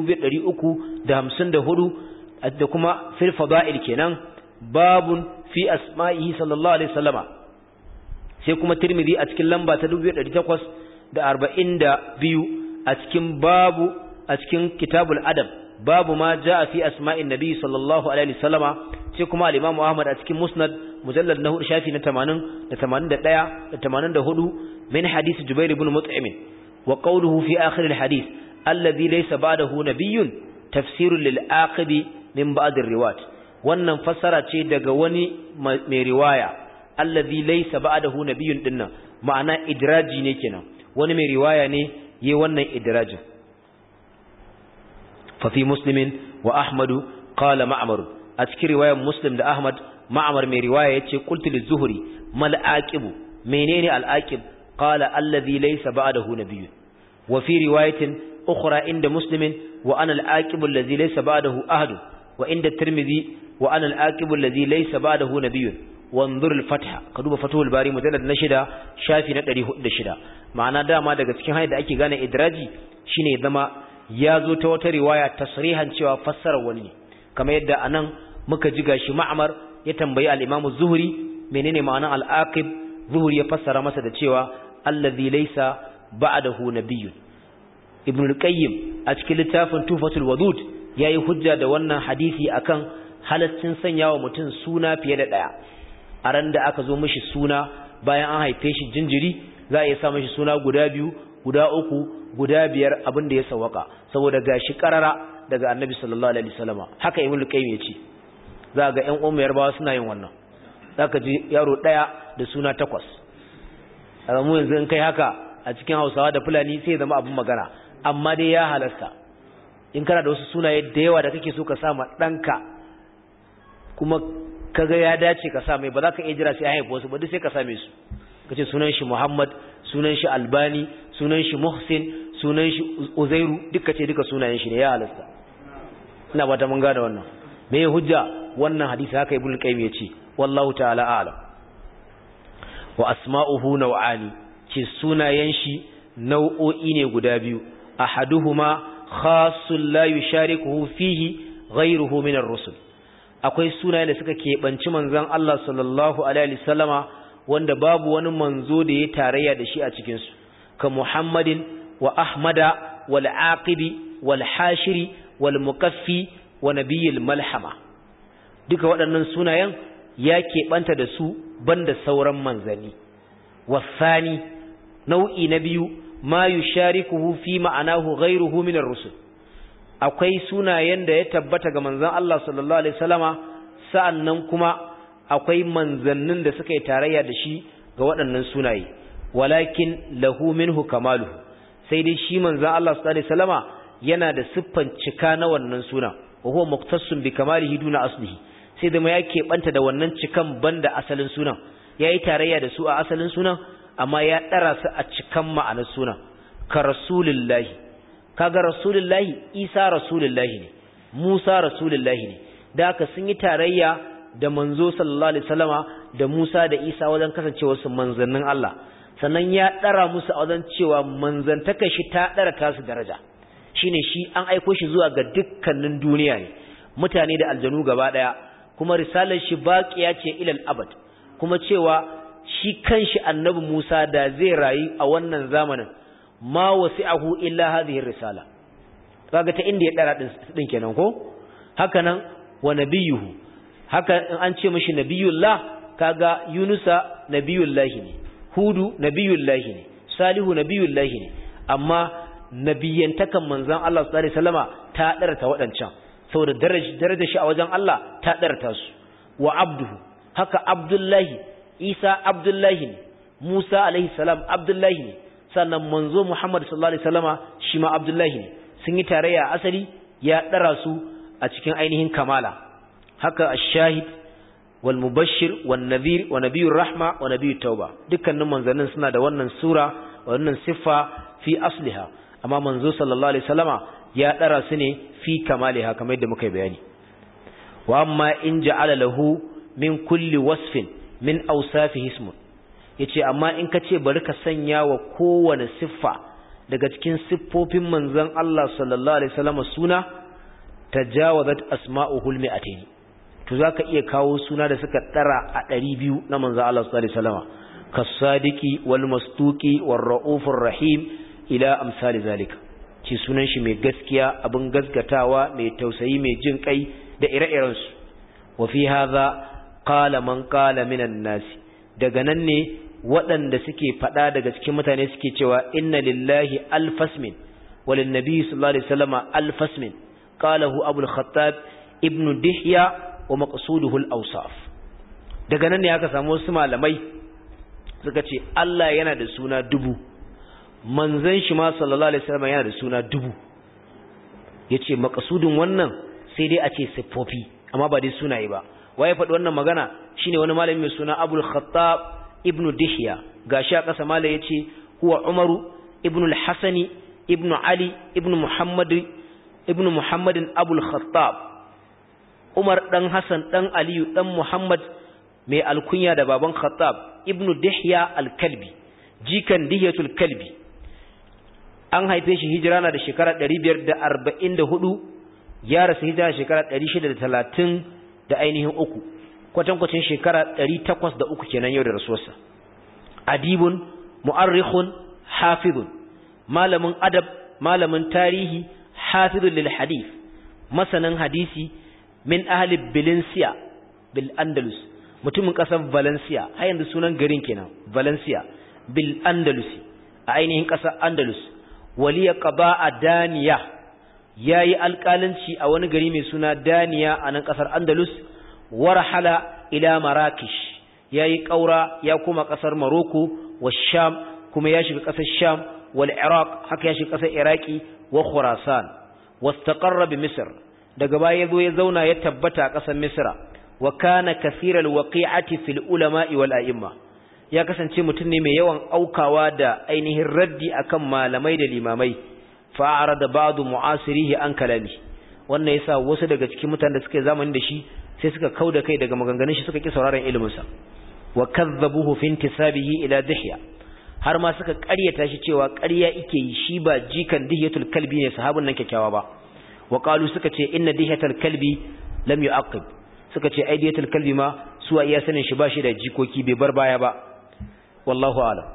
2354 da kuma fil fada'il kenan babun fi asma'ihi sallallahu alaihi wasallama sai kuma tirmidhi a cikin lamba ta 2842 a cikin babu a cikin kitabul adab babu ma jaa fi asma'in nabi sallallahu alaihi wasallama sai kuma al-imamu ahmad a cikin musnad mujallad na hudu shafi na 80 da 81 da 84 min hadith jubair ibn mut'im wa qawluhu fi akhir al-hadith alladhi laysa ba'dahu nabiyyun tafsirun lil aqibi min ba'd ar-riwayat wannan fassara ce daga wani mai riwaya alladhi laysa ba'dahu nabiyyun dinnan ma'ana idraji ne kenan wani mai riwaya ne yayi wannan idrajin fa fi muslimin wa ahmadu qala ma'mar a cikin riwayar muslim da ahmad ma'mar mai riwaya yace qultu liz-zuhri mal aqibu menene al-aqib qala alladhi laysa ba'dahu nabiyyun wa fi riwayatin ukhra inda muslimin wa ana al-aqibu alladhi laysa ba'dahu ahad wa inda tirmidhi wa ana al-aqibu alladhi laysa ba'dahu nabiyyun wanzur al-fath ka duba fathul bari mujallad na shida shafi na 406 ma'ana dama daga cikin hayar da ake gane idraji shine zama ya zo ta wata riwaya tasrihan cewa fassara wani ne kamar yadda anan muka ji gashi ma'amar ya tambayi al-imam zuhri menene ma'anar al-aqib zuhri ya fassara masa da cewa allazi laysa ba'dahu nabiyyun ibn al-qayyim a cikin littafin tufatul wadud yayi hujja da wannan hadisi akan halaccin sanyawa mutum suna fiye da daya a ran da aka zo mishi suna bayan an haife shi jinjiri za a iya sa mishi suna guda biyu guda uku guda biyar abin da ya sawaka saboda gashi karara daga annabi sallallahu alaihi wasallama haka ibn al-qayyim yace za ga ƴan uwan yarbawa suna yin wannan zaka ji yaro daya da suna takwas a mu yanzu in kai haka a cikin Hausawa da Fulani sai ya zama abin magana amma dai ya halasta in kana da wasu sunaye da yawa da kake so ka sa ma danka kuma kaga ya dace ka sa mai ba za ka iya jira sai haifa wasu ba duk sai ka same su kace sunan shi Muhammad sunan shi Albani sunan shi Muhsin sunan shi Uzairu duka ce duka sunayen shi ne ya halasta ina ba ta mun gane wannan me ya hujja wannan hadisi haka Ibn Qayyim yace wallahu ta'ala a'lam wa asma'uhu naw'ani ce sunayen shi nau'o'i ne guda biyu ahaduhuma khassul la yusharikuhu fihi ghayruhu min ar-rusul akwai sunayen da suka keɓanci manzon Allah sallallahu alaihi wasallama wanda babu wani manzo da ya tarayya da shi a cikin su ka Muhammadin wa Ahmada wal Aqibi wal Hashiri wal Mukaffi wa Nabiyil Malhama duka waɗannan sunayen ya keɓanta da su banda sauran manzanni wasani nau'i na biyu ma yusharikuhu fi ma'anahu ghayruhu min ar-rusul akwai sunayen da ya tabbata ga manzon Allah sallallahu alaihi wasallama sa'annan kuma akwai manzannin da suka yi tarayya da shi ga waɗannan sunaye walakin lahu minhu kamaluhu sai dai shi manzon Allah sallallahu alaihi wasallama yana da siffan cika na wannan suna wa huwa muktassun bi kamalihi duna aslihi sai da ma ya keɓanta da wannan cikan banda asalin sunan ya yi tarayya da su a asalin sunan amma ya ɗara su a cikan ma'anar sunan ka rasulillahi kaga rasulillahi isa rasulillahi ne musa rasulillahi ne da haka sun yi tarayya da manzo sallallahu alaihi wasallama da musa da isa wajen kasancewa su manzannin Allah sannan ya ɗara musu a wajen cewa manzantakar shi ta ɗara tasu daraja shine shi an aiko shi zuwa ga dukkanin duniya ne mutane da aljanu gaba ɗaya kuma risalar shi baqiya ce ilal abad kuma cewa shi kanshi annabi Musa da zai rayu a wannan zamanin ma wasi'ahu illa hadhihi risala kaga ta inda ya dara din din kenan ko haka nan wa nabiyuhu haka in an ce mishi nabiyullah kaga yunusa nabiyullahi ne hudu nabiyullahi ne salihu nabiyullahi ne amma nabiyantakan manzon Allah sallallahu alaihi wasallama ta darata wadancan saboda darajar shi a wajen Allah ta darata su wa abduhu haka abdullahi isa abdullahi ne musa alaihi salam abdullahi ne sannan manzo muhammad sallallahu alaihi wasallama shi ma abdullahi ne sun yi tarayya asali ya dara su a cikin ainihin kamala haka ash-shahid wal mubashshir wan nadhir wa nabiyur rahma wa nabiyut tauba dukkanin manzannin suna da wannan sura wannan siffa fi asliha amma manzo sallallahu alaihi wasallama ya dara su ne fi kamaliha kamar yadda muka bayani wa amma in ja'ala lahu min kulli wasfin min awsafihi ismun yace amma in kace bari ka sanya wa kowane siffa daga cikin siffofin manzon Allah sallallahu alaihi wasallam suna tajawazat asma'uhu al-mi'atayn to zaka iya kawo suna da suka dara a 200 na manzon Allah sallallahu alaihi wasallam kas-sadiqi wal mastuqi war raufur rahim ila amsali zalika ce sunan shi mai gaskiya abin gaskatawa mai tausayi mai jin kai da ire-irensu wa fi hadha qala man qala minan nasi daga nan ne waɗanda suke faɗa daga cikin mutane suke cewa inna lillahi alfasmin walin nabi sallallahu alaihi wasallam alfasmin qalahu abul khattab ibnu dihya wa maqsuduhu al-awsaf daga nan ne aka samu wasu malamai suka ce Allah yana da suna dubu manzon shi ma sallallahu alaihi wasallam yana da suna dubu yace maqsudun wannan sai dai a ce siffofi amma ba dai sunaye ba waye faɗi wannan magana shine wani malami mai suna Abul Khattab ibn Dihya gashi a ƙasa malai yace huwa Umaru ibn al-Hasani ibn Ali ibn Muhammad ibn Muhammadin Abul Khattab Umar dan Hassan dan Aliyu dan Muhammad mai alkunya da baban Khattab ibn Dihya al-Kalbi jikan Dihyatul Kalbi an haife shi hijira na da shekara 544 ya rasu hijira shekara 630 da ainihin uku kwatankwacin shekara 803 kenan yau da rasuwarsa adibun mu'arrikhun hafizun malamin adab malamin tarihi hafizun lil hadith masanin hadisi min ahli bilinsiya bil andalus mutumin kasar valencia har yanzu sunan garin kenan valencia bil andalusi a ainihin kasar andalus waliya qaba daniya yayi alƙalanci a wani gari mai suna daniya a nan kasar andalus warhala ila marakish yayi ƙaura ya koma kasar maroko wa sham kuma ya shiga kasar sham wal iraq haka ya shiga kasar iraki wa khurasan wastaqarra bi misr daga baya yazo ya zauna ya tabbata a kasar misra wa kana kaseeral waqi'ati fil ulama'i wal a'imma ya kasance mutum ne mai yawan aukawa da ainihin raddi akan malamai da limamai fa'ara da ba'du mu'asirihi an kalami wannan yasa wasu daga cikin mutanen da suka zamani da shi sai suka kauda kai daga maganganun shi suka ki sauraron ilimin sa wa kadzabuhu fi intisabihi ila dihya har ma suka ƙaryata shi cewa ƙarya yake yi shi ba jikan dihyatul kalbi ne sahabin nan kyakkyawa ba wa qalu suka ce inna dihyatul kalbi lam yu'aqib suka ce ai dihyatul kalbi ma su iya sanin shi ba shi da jikoki bai bar baya ba wallahu alam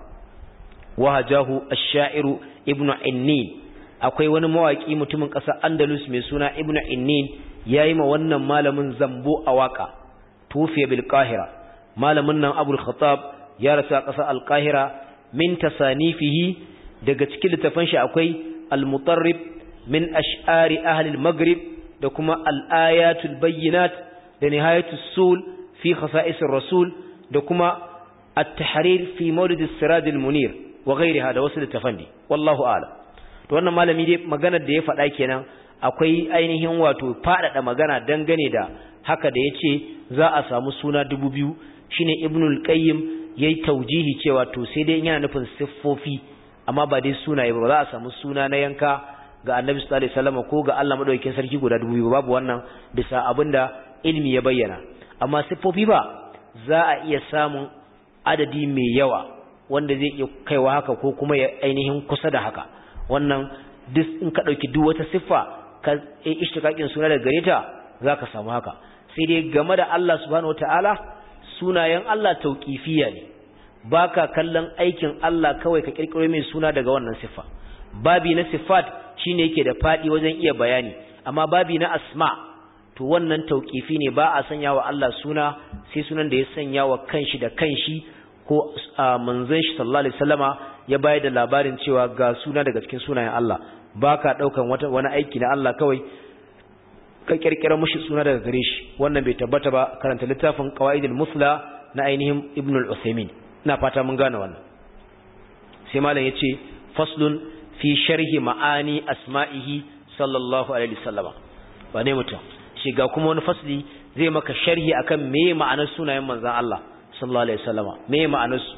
wahajahu ash-sha'iru ibnu innin akwai wani mawaki mutumin ƙasar andalus mai suna ibnu innin yayi ma wannan malamin zambo a waka tufiya bil qahira malamin nan abul khattab ya rasu a ƙasar al qahira min tasanifihi daga cikin littafan shi akwai al mutarrib min ash'ari ahli al maghrib da kuma al ayatul bayyinat da nihayatus sul fi khasa'is rasul da kuma التحرير في مولد السراج المنير وغيرها da wasu littafan ne wallahu a'lam to wannan malami dai maganar da ya faɗa kenan akwai ainihin wato faɗaɗa magana dangane da haka da yace za a samu suna dubu biyu shine ibnul qayyim yayi taujihi cewa to sai dai yana nufin siffofi amma ba dai sunaye ba za a samu suna na yanka ga annabi sallallahu alaihi wasallam ko ga Allah madaukakin sarki guda dubu biyu babu wannan bisa abinda ilmi ya bayyana amma siffofi ba za a iya samun adadi mai yawa wanda zai iya kaiwa haka ko kuma ya ainihin kusa da haka wannan duk in ka dauki duk wata siffa ka ishtiqaqin suna daga gare ta zaka samu haka sai dai game da Allah subhanahu wataala sunayen Allah tauqifiyya ne baka kallon aikin Allah kawai ka kirkiro mai suna daga wannan siffa babi na sifat shine yake da fadi wajen iya bayani amma babi na asma to wannan tauqifi ne ba a sanya wa Allah suna sai sunan da ya sanya wa kanshi da kanshi ko manzon shi sallallahu alaihi wasallama ya bayar da labarin cewa ga suna daga cikin sunayen Allah baka daukan wata wani aiki na Allah kawai ka kirkira mushi suna daga gare shi wannan bai tabbata ba karanta littafin qawaidul musla na ainihin ibn al-usaymin ina fata mun gane wannan sai malam yace faslun fi sharhi ma'ani asma'ihi sallallahu alaihi wasallama wane mutum shiga kuma wani fasli zai maka sharhi akan me ma'anar sunayen manzon Allah sallallahu alaihi wasallama me ma'anar su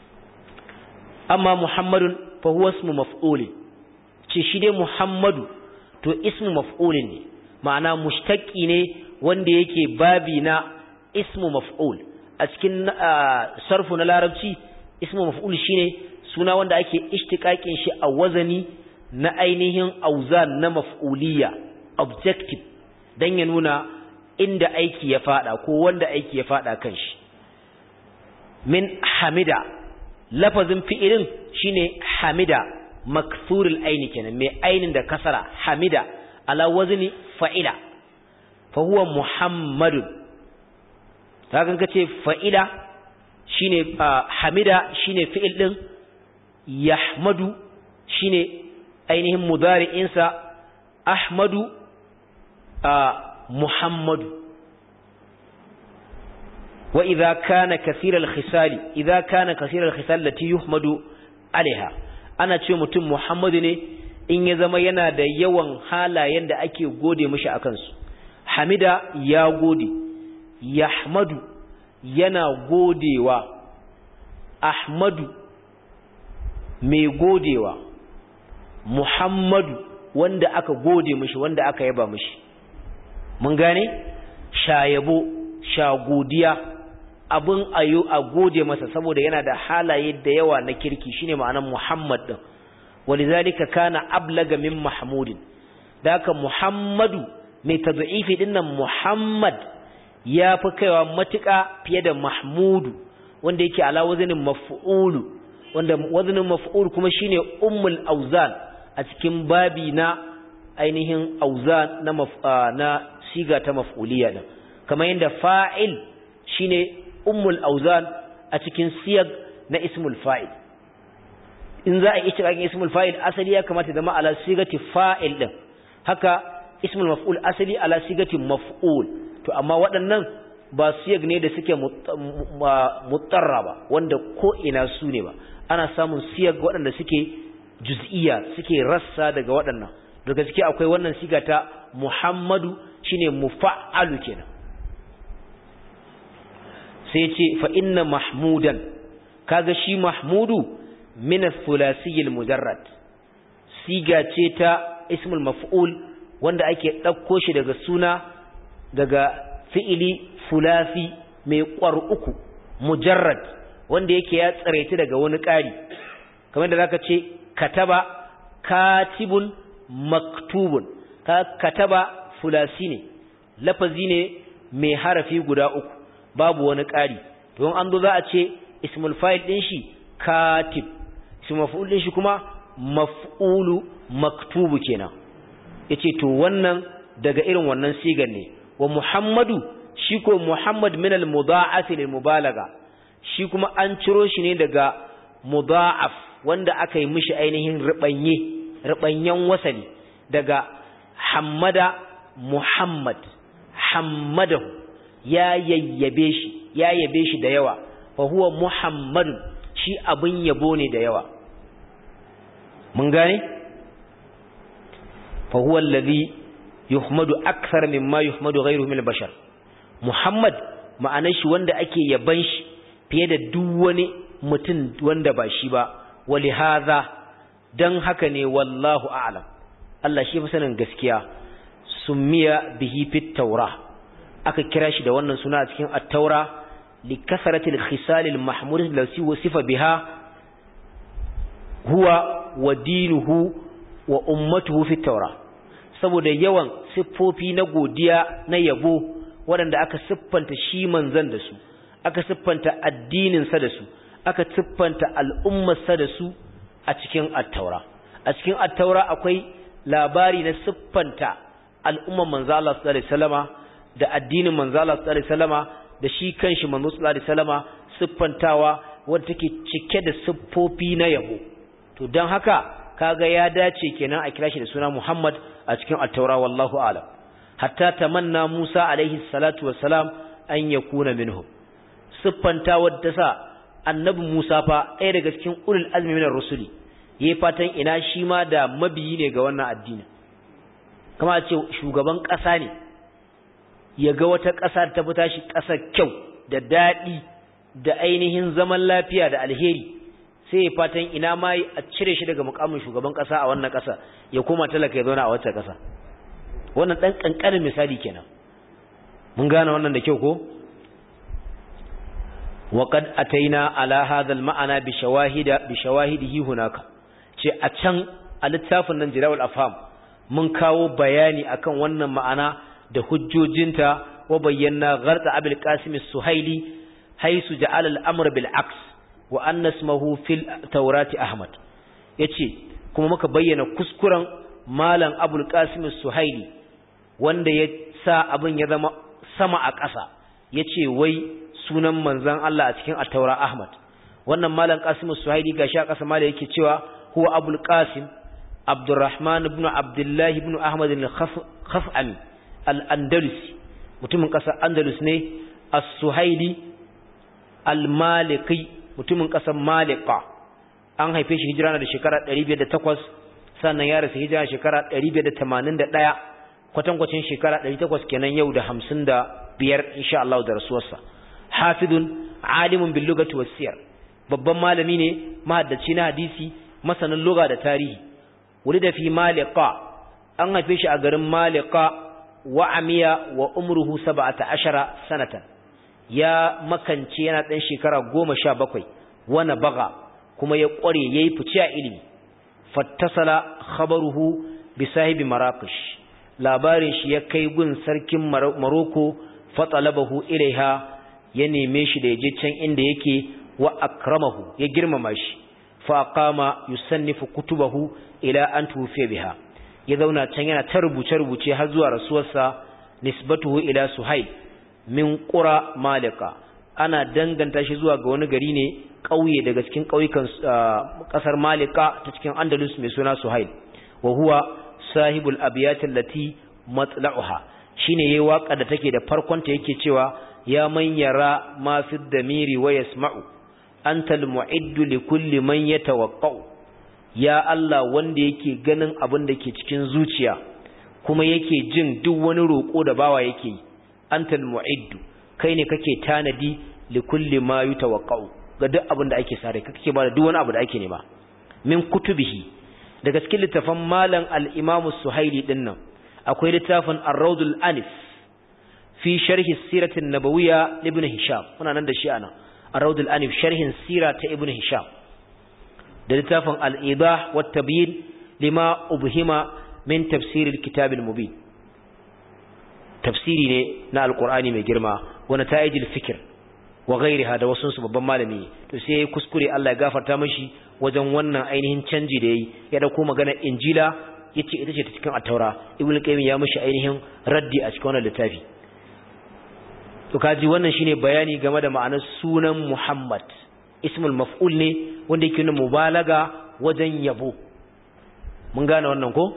amma muhammadun fa huwa ismu maf'ul ce shi dai muhammadu to ismu maf'ulin ne ma'ana mushtaqi ne wanda yake babi na ismu maf'ul a cikin sarfu na larabci ismu maf'ul shine suna wanda ake ishtiqaqin shi a wazani na ainihin auzan na maf'uliyya objective dan ya nuna inda aiki ya fada ko wanda aiki ya fada kan shi min hamida lafazin fi'ilin shine hamida maksurul aini kenan mai ainin da kasara hamida ala wazni fa'ila fa huwa muhammadun kaga kace fa'ila shine hamida shine fi'il din yahmadu shine ainihin mudari'in sa ahmadu muhammadu wa idza kana kathira al-khisali idza kana kathira al-khisal lati yuhmadu alaiha ana ce mutum muhammadu ne in ya zama yana da yawan halayen da ake gode mishi akan su hamida ya gode yahmadu yana godewa ahmadu mai godewa muhammadu wanda aka gode mishi wanda aka yaba mishi mun gane shayabo sha godiya abin ayo a gode masa saboda yana da halaye da yawa na kirki shine ma'anar muhammad din walizalika kana ablaga min mahmudin da haka muhammadu mai tad'ifi dinnan muhammad ya fi kaiwa matuƙa fiye da mahmudu wanda yake ala wazanin maf'ulu wanda wazanin maf'ul kuma shine ummul auzan a cikin babi na ainihin auzan na na siga ta maf'uliya din kamar yadda fa'il shine ummul auzan a cikin siyag na ismul fa'il in za a yi cikin ismul fa'il asali ya kamata zama ala sigati fa'il din haka ismul maf'ul asali ala sigati maf'ul to amma waɗannan ba siyag ne da suke mutarra ba wanda ko ina su ne ba ana samun siyag waɗanda suke juz'iyya suke rassa daga waɗannan daga ciki akwai wannan siga ta Muhammadu shine mufa'alu kenan sai ce fa inna mahmudan kaga shi mahmudu min ath-thulathi al-mujarrad siga ce ta ismul maf'ul wanda ake ɗauko shi daga suna daga fi'ili fulasi mai ƙwar uku mujarrad wanda yake ya tsaraita daga wani ƙari kamar da zaka ce kataba katibun maktubun ka kataba fulasi ne lafazi ne mai harafi guda uku babu wani ƙari to in an zo za a ce ismul fa'il din shi katib ismul maf'ul din shi kuma maf'ulu maktubu kenan yace to wannan daga irin wannan sigar ne wa muhammadu shi ko muhammad min al mudha'af lil mubalaga shi kuma an ciro shi ne daga mudha'af wanda aka yi mishi ainihin ribanye ribanyen wasali daga hammada muhammad hammadahu ya yayyabe shi ya yabe shi da yawa fa huwa muhammadun shi abin yabo ne da yawa mun gane fa huwa alladhi yuhmadu akthar mimma yuhmadu ghayruhu min al-bashar muhammad ma'anar shi wanda ake yaban shi fiye da duk wani mutum wanda ba shi ba wali hadha dan haka ne wallahu a'lam Allah shi fa sanin gaskiya summiya bihi fit tawrah aka kira shi da wannan suna a cikin at-taura li kasratil khisal al-mahmud allati wasifa biha huwa wa dinuhu wa ummatuhu fi taura saboda yawan siffofi na godiya na yabo waɗanda aka siffanta shi manzon da su aka siffanta addinin sa da su aka siffanta al'ummar sa da su a cikin at-taura a cikin at-taura akwai labari na siffanta al'ummar manzo Allah sallallahu alaihi wasallama da addinin manzo Allah sallallahu alaihi wasallama da shi kanshi manzo sallallahu alaihi wasallama siffantawa wanda take cike da siffofi na yabo to dan haka kaga ya dace kenan a kira shi da suna Muhammad a cikin at-Taura wallahu a'lam hatta tamanna Musa alaihi salatu wassalam an yakuna minhum siffantawa da sa annabi Musa fa ɗaya daga cikin ulul azmi minar rusuli yayi fatan ina shi ma da mabiyi ne ga wannan addini kama a ce shugaban ƙasa ne ya ga wata ƙasa ta fita shi ƙasa kyau da daɗi da ainihin zaman lafiya da alheri sai ya fatan ina ma a cire shi daga mukamin shugaban ƙasa a wannan ƙasa ya koma talaka ya zauna a wacce ƙasa wannan ɗan ƙanƙanin misali kenan mun gane wannan da kyau ko وقد أتينا على هذا المعنى بشواهد بشواهده هناك ce a can a littafin nan jirawul afham mun kawo bayani akan wannan ma'ana da hujjojinta wa bayyana gharqa abul qasim as-suhaili haisu ja'ala al-amr bil aks wa anna ismuhu fil tawrati ahmad yace kuma muka bayyana kuskuren malam abul qasim suhaili wanda ya sa abin ya zama sama a ƙasa ya ce wai sunan manzan Allah a cikin attaura ahmad wannan malam qasim suhaili gashi a ƙasa malam yake cewa huwa abul qasim abdurrahman ibn abdullah ibn ahmad al-khaf'ami al-andalusi mutumin ƙasar andalus ne as-suhaili al-maliki mutumin ƙasar malika an haife shi hijira da shekara 508 sannan ya rasu hijira shekara 581 kwatankwacin shekara 800 kenan yau da 55 insha Allah da rasuwarsa hafidun alimun bil lugati was siyar babban malami ne mahaddaci na hadisi masanin lugha da tarihi wulida fi malika an haife shi a garin malika wa amiya wa umruhu 17 sanatan ya makance yana dan shekara 17 wana baga kuma ya kware yayi fice a ilimi fattasala khabaruhu bi sahibi maraqish labarin shi ya kai gun sarkin maroko fatalabahu ilaiha ya neme shi da yaje can inda yake wa akramahu ya girmama shi fa qama yusannifu kutubahu ila an tufiya biha ya zauna can yana ta rubuce rubuce har zuwa rasuwarsa nisbatuhu ila suhail min qura malika ana danganta shi zuwa ga wani gari ne ƙauye daga cikin ƙauyukan ƙasar malika ta cikin andalus mai suna suhail wa huwa sahibul abiyat allati matla'uha shine yayi waka da take da farkon ta yake cewa ya man yara ma fi damiri wa yasma'u anta almu'iddu li kulli man yatawaqqa'u ya Allah wanda yake ganin abin da ke cikin zuciya kuma yake jin duk wani roko da bawa yake yi anta almu'iddu kai ne kake tanadi li kulli ma yatawaqqa'u ga duk abin da ake sare kake ba da duk wani abu da ake nema min kutubihi daga cikin littafan malam al-Imam Suhaili din nan akwai littafin Ar-Rawdul Anif fi sharhi siratin nabawiyya Ibn Hisham muna nan da shi ana Ar-Rawdul Anif sharhin sira ta Ibn Hisham da littafin Al-Idah wa Tabyin lima ubhima min tafsir al-kitab al-mubin tafsiri ne na Al-Qur'ani mai girma wa nata'ijil fikr wa ghairiha da wasu su babban malami to sai yayi kuskure Allah ya gafarta mishi wajen wannan ainihin canji da yayi ya dauko magana injila yace ita ce ta cikin at-taura ibnu qayyim ya mishi ainihin raddi a cikin wannan littafi to kaji wannan shine bayani game da ma'anar sunan Muhammad ismul maf'ul ne wanda yake nuna mubalaga wajen yabo mun gane wannan ko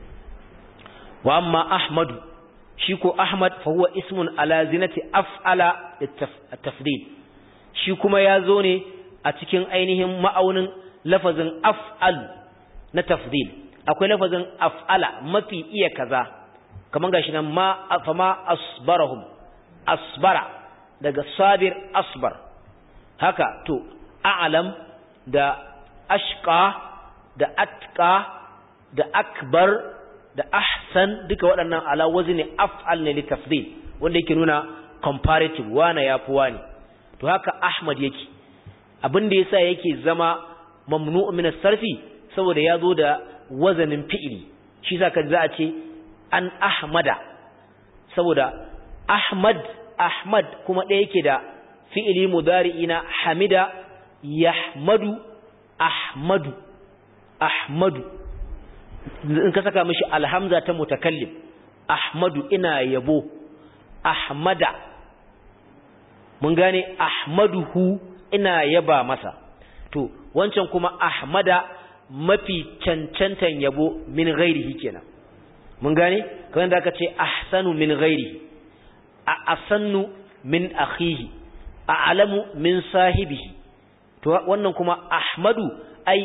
wa amma ahmadu shi ko Ahmad fa huwa ismun ala zinati af'ala at-tafdil shi kuma ya zo ne a cikin ainihin ma'aunin lafazin af'al na tafdil akwai lafazin af'ala mafi iya kaza kaman gashi nan ma fa ma asbarahum asbara daga sabir asbar haka to a'lam da ashqa da atqa da akbar da ahsan duka waɗannan ala wazni af'al ne litafdil wanda yake nuna comparative wana yafi wani to haka ahmad yake abin da yasa yake zama mamnu'u min as-sarfi saboda ya zo da wazanin fi'ili shi yasa kan za a ce an ahmada saboda ahmad ahmad kuma ɗaya yake da fi'ili mudari'i na hamida yahmadu ahmadu ahmadu in ka saka mishi alhamza ta mutakallim ahmadu ina yabo ahmada mun gane ahmaduhu ina yaba masa to wancan kuma ahmada mafi cancantan yabo min ghairihi kenan mun gane kamar da aka ce ahsanu min ghairihi a asannu min akhihi a alamu min sahibihi to wannan kuma ahmadu ai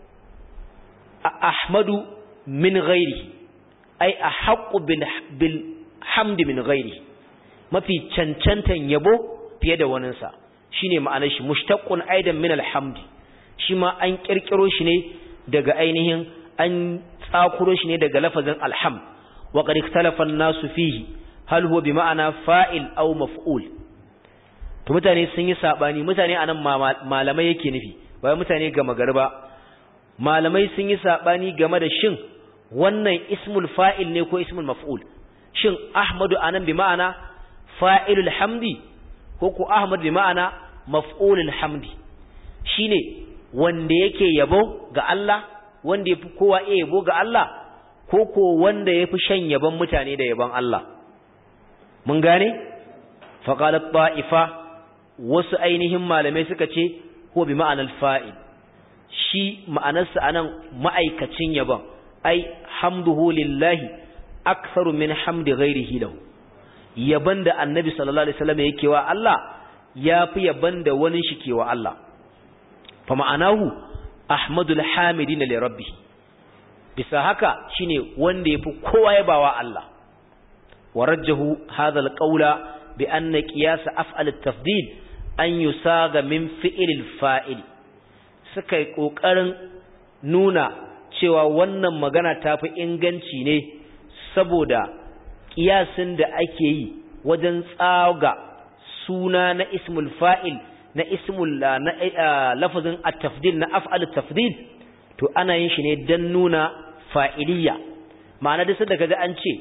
ahmadu min ghairihi ai ahqqu bil hamdi min ghairihi mafi cancantan yabo fiye da waninsa shine ma'anar shi mushtaqqun aidan min alhamdi shi ma an kirkiro shi ne daga ainihin an tsakuro shi ne daga lafazin alham wa qad ikhtalafa an-nasu fihi hal huwa bi ma'ana fa'il aw maf'ul to mutane sun yi sabani mutane anan malamai yake nufi ba mutane gama garba malamai sun yi sabani game da shin wannan ismul fa'il ne ko ismul maf'ul shin ahmadu anan bi ma'ana fa'ilul hamdi ko ko ahmad bi ma'ana maf'ulul hamdi shine wanda yake yabo ga Allah wanda yafi kowa iya yabo ga Allah ko ko wanda yafi shan yaban mutane da yaban Allah mun gane faqalat ta'ifa wasu ainihin malamai suka ce ko bi ma'anar fa'il shi ma'anarsa anan ma'aikacin yaban ai hamduhu lillahi aktharu min hamdi ghairihi lahu yaban da annabi sallallahu alaihi wasallam yake wa Allah yafi yaban da wani shi ke wa Allah fa ma'anahu ahmadul hamidin li rabbih bisa haka shine wanda yafi kowa yabawa Allah warajjahu hadha alqawla bi anna qiyas af'al at-tafdil an yusaga min fi'l al-fa'il suka yi kokarin nuna cewa wannan magana tafi inganci ne saboda kiyasin da ake yi wajen tsaga suna na ismul fa'il na ismul na lafazin at-tafdil na af'al at-tafdil to ana yin shi ne dan nuna fa'iliya ma'ana da sanda kaga an ce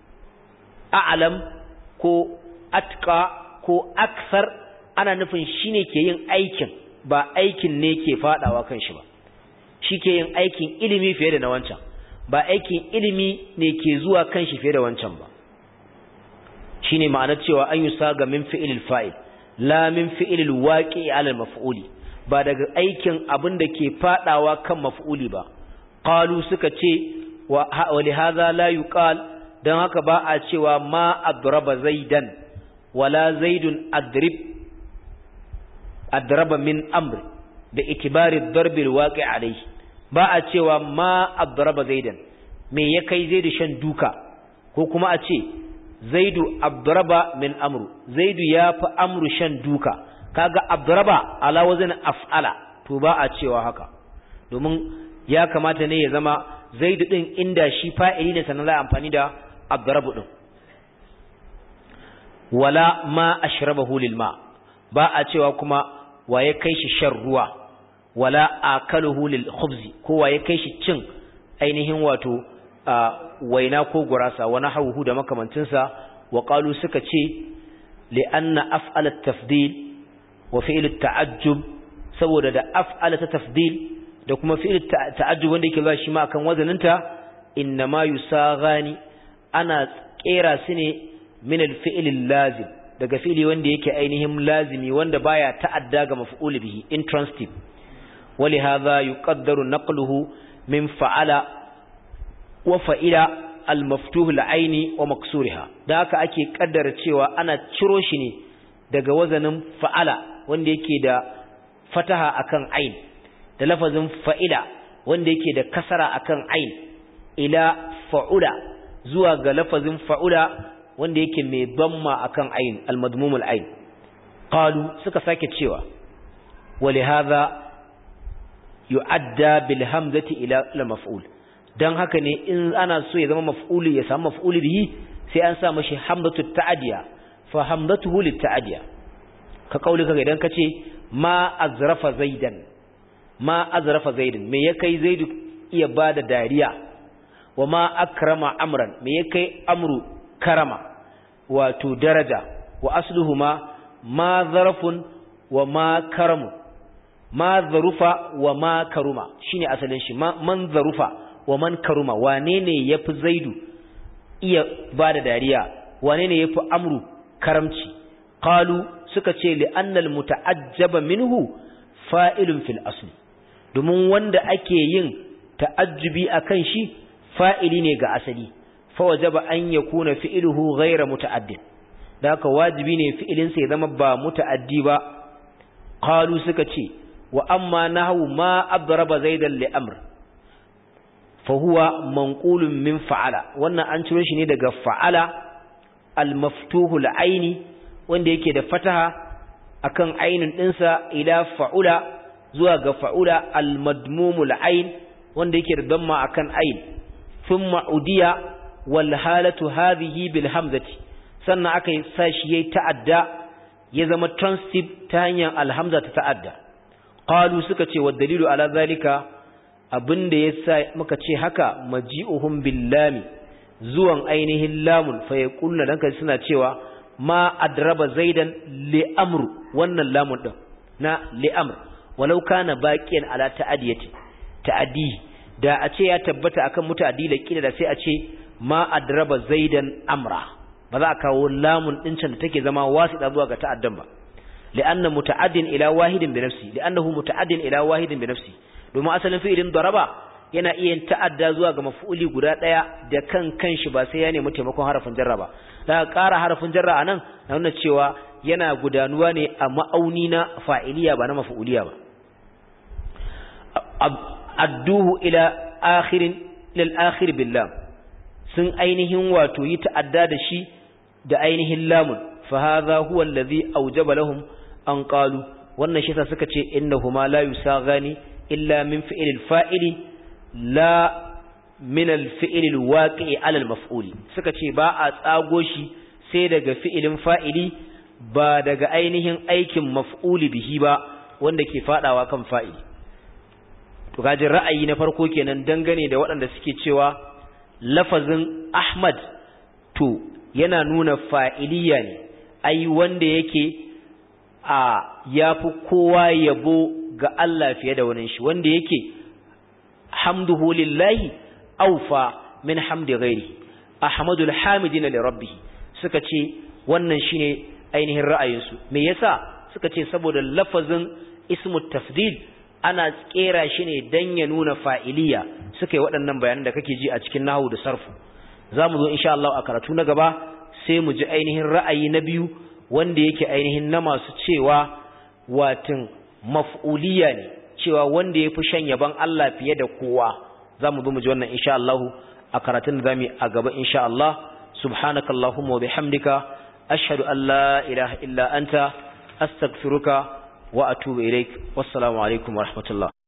a'lam ko atqa ko aksar ana nufin shine ke yin aikin ba aikin ne ke fadawa kan shi ba shi ke yin aikin ilimi fiye da na wancan ba aikin ilimi ne ke zuwa kan shi fiye da wancan ba shine ma'anar cewa an yusa ga min fi'ilil fa'il la min fi'ilil waqi'i 'ala al-maf'uli ba daga aikin abin da ke fadawa kan maf'uli ba qalu suka ce wa li hadha la yuqal dan haka ba a cewa ma adraba zaidan wala zaidun adrib adraba min amr da itibari darbil waqi' alayhi ba a cewa ma adraba zaidan me ya kai zaidu shan duka ko kuma a ce zaidu abdraba min amru zaidu ya fi amru shan duka kaga abdraba ala wazin af'ala to ba a cewa haka domin ya kamata ne ya zama zaidu din inda shi fa'ili ne sannan za a amfani da abdrabu din wala ma ashrabahu lil ma ba a cewa kuma waye kai shi shan ruwa wala akaluhu lil khubzi ko waye kai shi cin ainihin wato waina ko gurasa wani hauhu da makamancinsa wa qalu suka ce li anna af'al at-tafdil wa fi'l at-ta'ajjub saboda da af'al at-tafdil da kuma fi'l at-ta'ajjub wanda yake zuwa shi ma akan wazaninta innama yusaghani ana kera su ne min al-fi'l al-lazim daga fi'li wanda yake ainihin lazimi wanda baya ta'adda ga maf'ul bihi intransitive ولهذا يقدر نقله من فعل وفعل المفتوح العين ومكسورها da haka ake kaddara cewa ana ciro shi ne daga wazanin fa'ala wanda yake da fataha akan ain da lafazin fa'ila wanda yake da kasara akan ain ila fa'ula zuwa ga lafazin fa'ula wanda yake mai damma akan ain almadmumul ain qalu suka sake cewa ولهذا yu'adda bil hamzati ila la maf'ul dan haka ne in ana so ya zama maf'uli ya samu maf'uli bihi sai an sa mashi hamzatu ta'diya fa hamzatuhu lit ta'diya ka kauli kaga idan kace ma azrafa zaidan ma azrafa zaidan me ya kai zaidu iya bada dariya wa ma akrama amran me ya kai amru karama wato daraja wa asluhuma ma zarafun wa ma karamun ma zarufa wa ma karuma shine asalin shi man zarufa wa man karuma wane ne yafi zaidu iya bada dariya wane ne yafi amru karamci qalu suka ce li annal muta'ajjaba minhu fa'ilun fil asli domin wanda ake yin ta'ajjubi akan shi fa'ili ne ga asali fa wajaba an yakuna fi'luhu ghayra muta'addin da haka wajibi ne fi'ilin sa ya zama ba muta'addi ba qalu suka ce wa amma nahwu ma adraba zaidan li amr fa huwa manqulun min fa'ala wannan an ciro shi ne daga fa'ala al-maftuhu al-aini wanda yake da fataha akan ainin dinsa ila fa'ula zuwa ga fa'ula al-madmumul ain wanda yake da damma akan ain thumma udiya wal halatu hadhihi bil hamzati sannan aka yi sashi yayi ta'adda ya zama transitive ta hanyar alhamza ta ta'adda qalu suka ce wa dalilu ala zalika abinda yasa muka ce haka maji'uhum billami zuwan ainihin lamun fa yaquluna dan kai suna cewa ma adraba zaidan li amru wannan lamun din na li amr walau kana baqiyan ala ta'adiyati ta'adi da a ce ya tabbata akan muta'addi la kila da sai a ce ma adraba zaidan amra ba za a kawo lamun din can da take zama wasita zuwa ga ta'addan ba li'anna muta'addin ila wahidin bi nafsi li'annahu muta'addin ila wahidin bi nafsi domin asalin fi'ilin daraba yana iya ta'adda zuwa ga maf'uli guda daya da kan kanshi ba sai ya nemi taimakon harafin jarra ba da ƙara harafin jarra anan na nuna cewa yana gudanuwa ne a ma'auni na fa'iliya ba na maf'uliya ba adduhu ila akhirin lil akhir billah sun ainihin wato yi ta'adda da shi da ainihin lamun fa hadha huwa allazi awjaba lahum an qalu wannan shi sa suka ce innahuma la yusagani illa min fi'lil fa'ili la min al-fi'l al-waqi'i 'ala al-maf'uli suka ce ba a tsago shi sai daga fi'ilin fa'ili ba daga ainihin aikin maf'uli bihi ba wanda ke fadawa kan fa'ili to kaji ra'ayi na farko kenan dangane da waɗanda suke cewa lafazin Ahmad to yana nuna fa'iliya ne ai wanda yake a yafi kowa yabo ga Allah fiye da wani shi wanda yake hamduhu lillahi aufa min hamdi ghairi ahmadul hamidina li rabbih suka ce wannan shine ainihin ra'ayinsu me yasa suka ce saboda lafazin ismu tafdil ana kera shi ne dan ya nuna fa'iliya suka yi waɗannan bayanan da kake ji a cikin nahu da sarfu zamu zo insha Allah a karatu na gaba sai mu ji ainihin ra'ayi na biyu wanda yake ainihin na masu cewa watin maf'uliya ne cewa wanda ya fi shan yaban Allah fiye da kowa za mu zo mu ji wannan insha Allah a karatun da zamu a gaba insha Allah subhanakallahumma wa bihamdika ashhadu an la ilaha illa anta astaghfiruka wa atubu ilaik wassalamu alaikum wa rahmatullah